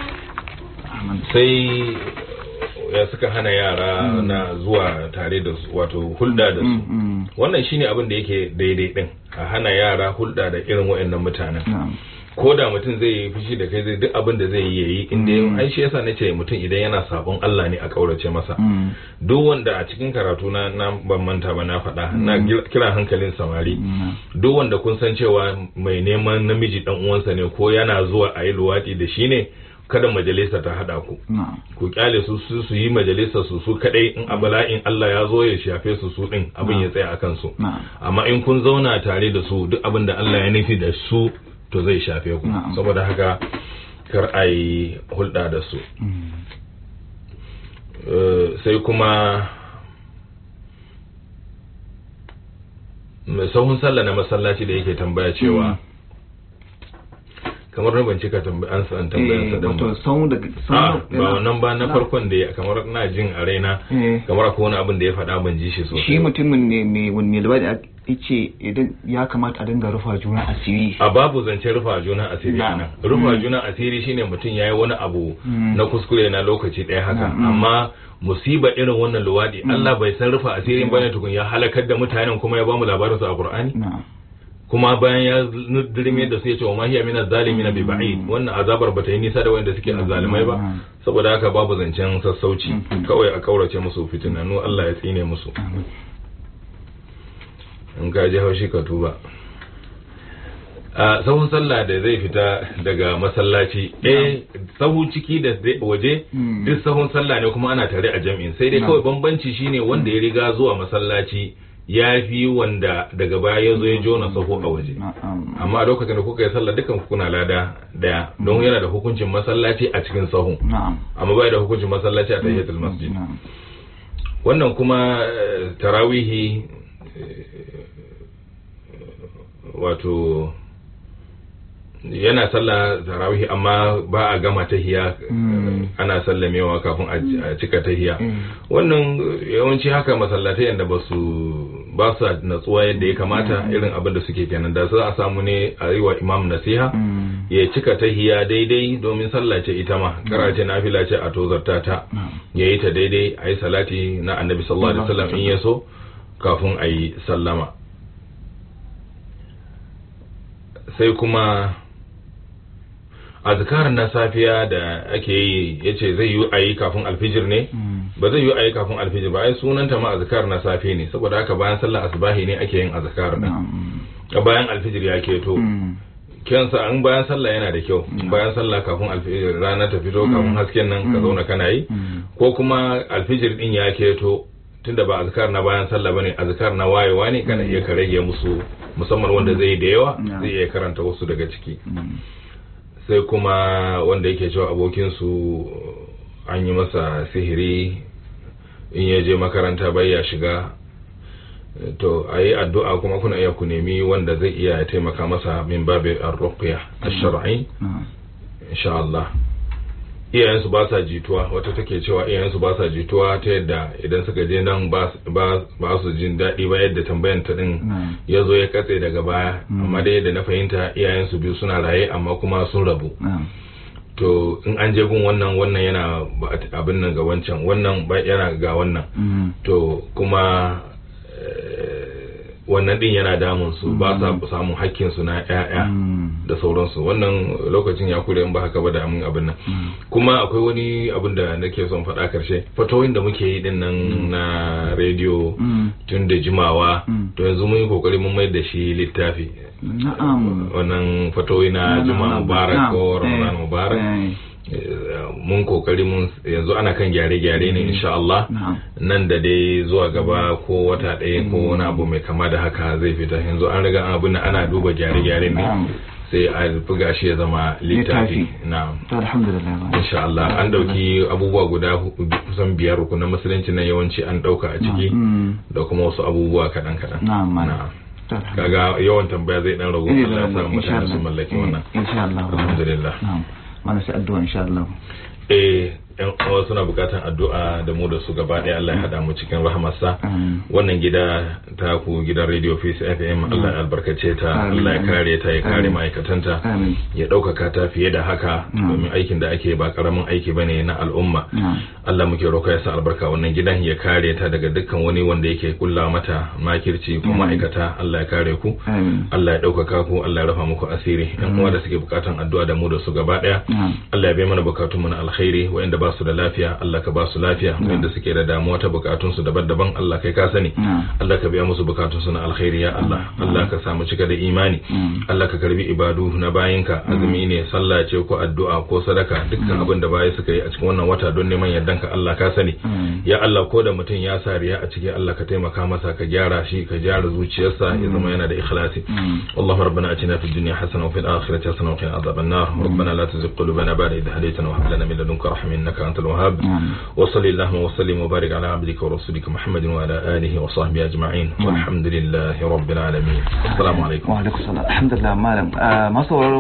[SPEAKER 2] amin
[SPEAKER 1] sai ya suka hana yara na zuwa tare da su wato hulɗa da su
[SPEAKER 2] Mm, mm.
[SPEAKER 1] wannan shine abin da yake daidai din a hana yara hulɗa da irin waɗannan mutanen
[SPEAKER 2] na'am
[SPEAKER 1] ko da mutum zai yi fushi da kai zai duk abin da zai yi yayi inda
[SPEAKER 2] Mm.
[SPEAKER 1] ai shi yasa nace mutum idan yana sabon Allah ne a kaurace masa
[SPEAKER 2] Mm.
[SPEAKER 1] duk wanda a cikin karatu na na ban manta ba na faɗa na gil- kira hankalin samari
[SPEAKER 2] Mm.
[SPEAKER 1] duk wanda kun san cewa mai neman namiji dan uwansa ne ko yana zuwa a yi luwaɗi da shi ne kada majalisa ta haɗa ku
[SPEAKER 2] na'am
[SPEAKER 1] ku kyale su su su yi majalisa su su kadai in a bala'in Allah ya zo ya shafe su su din abin ya tsaya akan su
[SPEAKER 2] na'am
[SPEAKER 1] amma in kun zauna tare da su duk abin da Allah ya nufi da su to zai shafe ku
[SPEAKER 2] Na'am.
[SPEAKER 1] saboda haka kar a yi hulɗa da su
[SPEAKER 2] Mm.
[SPEAKER 1] Eh, sai kuma mai sahun sallah na masallaci da yake tambaya cewa kamar na bincika an san tambayar sa
[SPEAKER 2] eh
[SPEAKER 1] din
[SPEAKER 2] wato
[SPEAKER 1] ba
[SPEAKER 2] sau daga
[SPEAKER 1] a
[SPEAKER 2] sau
[SPEAKER 1] ba wannan ba na farkon da ya kamar na jin a raina
[SPEAKER 2] eh
[SPEAKER 1] kamar akwai wani abin da ya faɗa ban ji shi sosai
[SPEAKER 2] shi
[SPEAKER 1] ba.
[SPEAKER 2] mutumin ne mai wani mai labari ya ce idan ya kamata a dinga rufa juna asiri
[SPEAKER 1] a babu zancen rufa juna asiri
[SPEAKER 2] Na'am.
[SPEAKER 1] a nan rufa
[SPEAKER 2] Mm.
[SPEAKER 1] juna asiri shine mutum ya yi wani abu
[SPEAKER 2] Mm.
[SPEAKER 1] na kuskure na lokaci ɗaya haka
[SPEAKER 2] Na'am.
[SPEAKER 1] amma musiba irin wannan luwadi Allah bai san rufa asirin bane tukun ya halakar da mutanen kuma ya bamu labarin su a Qur'ani
[SPEAKER 2] na'am
[SPEAKER 1] kuma bayan ya dirme da su ya ce wa mahiya min zalimin bi ba'id wannan azabar bata yi nisa da wanda suke azzalimai ba
[SPEAKER 2] Mm.
[SPEAKER 1] saboda haka babu zancen sassauci
[SPEAKER 2] Mhm.
[SPEAKER 1] kawai a kaurace musu fitinanu Allah ya tsine musu
[SPEAKER 2] amin
[SPEAKER 1] in ka ji haushi ka tuba a sahun sallah da zai fita daga masallaci eh sahu ciki da zai- waje
[SPEAKER 2] Mm.
[SPEAKER 1] duk sahun sallah ne kuma ana tare a jam'in sai dai
[SPEAKER 2] Na.
[SPEAKER 1] kawai bambanci shine wanda ya riga zuwa masallaci ya fi wanda daga baya ya zo ya jona sahu a waje
[SPEAKER 2] na'am
[SPEAKER 1] amma a lokacin da kuka yi sallah dukan ku kuna lada daya don yana da hukuncin masallaci a cikin sahu
[SPEAKER 2] na'am
[SPEAKER 1] amma bai da hukuncin masallaci a tahiyatul masjid
[SPEAKER 2] na'am
[SPEAKER 1] wannan kuma eh, tarawihi eh, wato yana sallah tarawihi amma ba a gama tahiya
[SPEAKER 2] Mm.
[SPEAKER 1] ana sallamewa kafin a a cika tahiya
[SPEAKER 2] Mm.
[SPEAKER 1] wannan yawanci haka masallatai yadda ba su ba su natsuwa yadda ya kamata irin abin da suke kenan da za a samu ne a yi wa imam nasiha
[SPEAKER 2] Mm.
[SPEAKER 1] ya cika tahiya daidai domin sallah ce ita ma karace nafila ce a tozarta ta
[SPEAKER 2] na'am
[SPEAKER 1] ya yi ta daidai a yi salati na annabi sallallahu alaihi wasallam in ya so kafin a yi sallama sai kuma azkar na safiya da ake yi ya ce zai yi a yi kafin alfijir ne
[SPEAKER 2] Mm.
[SPEAKER 1] ba zai yi a yi kafin alfijir ba ai sunanta ma azkar na safe ne saboda haka bayan sallar asubahi ne ake yin azkar din
[SPEAKER 2] na'am
[SPEAKER 1] bayan alfijir ya keto
[SPEAKER 2] Mm.
[SPEAKER 1] kyansa an bayan sallah yana da kyau bayan sallah kafin alfijir rana ta fito kafin hasken nan ka zauna kana yi
[SPEAKER 2] Mm.
[SPEAKER 1] ko kuma alfijir din ya keto tunda ba azkar na bayan sallah bane azkar na wayewa ne kana iya ka rage musu musamman wanda zai yi da yawa
[SPEAKER 2] Yeah.
[SPEAKER 1] zai iya karanta wasu daga ciki
[SPEAKER 2] Mm.
[SPEAKER 1] sai kuma wanda yake cewa abokinsu an yi masa sihiri in ya je makaranta bai ya shiga to a yi addu'a kuma kuna iya ku nemi wanda zai iya taimaka masa min babi ar-ruqya ash-shar'i
[SPEAKER 2] na'am
[SPEAKER 1] insha Allah iyayensu ba sa jituwa wata take cewa iyayensu ba sa jituwa ta yadda idan suka je nan ba ba ba su jin daɗi ba yadda tambayan ta din
[SPEAKER 2] na'am
[SPEAKER 1] ya zo ya katse daga baya
[SPEAKER 2] Mm.
[SPEAKER 1] amma dai yadda na fahimta iyayensu biyu suna raye amma kuma sun rabu
[SPEAKER 2] na'am
[SPEAKER 1] to in an je gun wannan wannan yana ba- abin nan ga wancan wannan ba yana ga wannan
[SPEAKER 2] Mm.
[SPEAKER 1] to kuma eh, wannan din yana damun su ba sa samun hakkin su na ƴaƴa
[SPEAKER 2] Mm.
[SPEAKER 1] da sauransu wannan lokacin ya kure in ba haka ba da mun abin nan
[SPEAKER 2] Mm.
[SPEAKER 1] kuma akwai wani abin da nake son faɗa karshe fatoyin da muke yi din nan na rediyo
[SPEAKER 2] Mm.
[SPEAKER 1] tun da jimawa
[SPEAKER 2] Mm.
[SPEAKER 1] to yanzu mun yi kokari mun mai da shi littafi
[SPEAKER 2] na'am
[SPEAKER 1] wannan fatoyi na
[SPEAKER 2] Na'am,
[SPEAKER 1] juma'a
[SPEAKER 2] na'am,
[SPEAKER 1] mubarak
[SPEAKER 2] na'am.
[SPEAKER 1] ko
[SPEAKER 2] Eh,
[SPEAKER 1] ramadan mubarak
[SPEAKER 2] eh,
[SPEAKER 1] Eh, mun kokari mun yanzu ana kan gyare-gyare ne insha Allah
[SPEAKER 2] na'am
[SPEAKER 1] nan da dai zuwa gaba ko wata ɗaya ko wani abu mai kama da haka zai fita yanzu an riga an abin nan ana duba gyare-gyare ne
[SPEAKER 2] Na'am.
[SPEAKER 1] sai a buga shi ya zama littafi
[SPEAKER 2] Littafi.
[SPEAKER 1] na'am
[SPEAKER 2] to alhamdulillah ma
[SPEAKER 1] insha Allah an dauki abubuwa guda hu- kusan biyar na musulunci na yawanci an dauka a ciki
[SPEAKER 2] Mm.
[SPEAKER 1] da kuma wasu abubuwa kaɗan-kaɗan
[SPEAKER 2] na'am ma
[SPEAKER 1] na'am
[SPEAKER 2] to alhamdulillah
[SPEAKER 1] kaga yawan tambaya zai dan ragu
[SPEAKER 2] Eh,
[SPEAKER 1] Allah ya sa
[SPEAKER 2] insha
[SPEAKER 1] mutane su
[SPEAKER 2] Allah.
[SPEAKER 1] mallaki
[SPEAKER 2] Eh,
[SPEAKER 1] wannan
[SPEAKER 2] insha Allah
[SPEAKER 1] alhamdulillah
[SPEAKER 2] na'am mana sai addu'a insha Allah
[SPEAKER 1] eh yan uwa suna bukatan addu'a da mu da su gaba ɗaya Allah ya hada mu cikin rahamarsa
[SPEAKER 2] amin
[SPEAKER 1] wannan gida ta ku gidan radio Peace FM Allah ya albarkace ta
[SPEAKER 2] Amin.
[SPEAKER 1] Allah ya kare ta ya kare
[SPEAKER 2] Amin.
[SPEAKER 1] ma'aikatanta
[SPEAKER 2] amin
[SPEAKER 1] ya ɗaukaka ta fiye da haka
[SPEAKER 2] Mm.
[SPEAKER 1] domin aikin da ake ba karamin aiki bane na al'umma
[SPEAKER 2] na'am
[SPEAKER 1] Allah muke roƙa ya sa albarka wannan gidan ya kare ta daga dukkan wani wanda yake kulla mata makirci ko
[SPEAKER 2] Amin.
[SPEAKER 1] ma'aikata Allah ya kare ku
[SPEAKER 2] amin
[SPEAKER 1] Allah ya ɗaukaka ku Allah ya rafa muku asiri yan uwa da suke bukatan addu'a da mu da su gaba ɗaya
[SPEAKER 2] na'am
[SPEAKER 1] Allah ya bai mana bukatun mu na alkhairi wayanda ba su da lafiya Allah ka ba su lafiya wayanda suke da damuwa ta bukatun su daban-daban Allah kai ka sani
[SPEAKER 2] na'am
[SPEAKER 1] Allah ka biya musu bukatun su na alkhairi ya Allah Allah ka samu cika da imani
[SPEAKER 2] Mm.
[SPEAKER 1] Allah ka karbi ibadu na bayinka azumi ne sallah ce ko addu'a ko sadaka dukkan abin da bayi suka yi a cikin wannan wata don neman yardanka Allah ka sani
[SPEAKER 2] Mm.
[SPEAKER 1] ya Allah ko da mutum ya sa riya a ciki Allah ka taimaka masa ka gyara shi ka gyara zuciyarsa ya zama yana da ikhlasi
[SPEAKER 2] Mm.
[SPEAKER 1] اللهم ربنا اتنا في الدنيا حسنه وفي الاخره حسنه وقنا عذاب النار ربنا لا تزغ قلوبنا بعد إذ هديتنا وهب لنا من لدنك رحمه انك انت الوهاب
[SPEAKER 2] na'am
[SPEAKER 1] وصل اللهم وسلم وبارك على عبدك ورسولك محمد وعلى اله وصحبه اجمعين والحمد لله رب العالمين السلام عليكم
[SPEAKER 2] wa alaikum salam alhamdulillah malam Ah, masu sauraro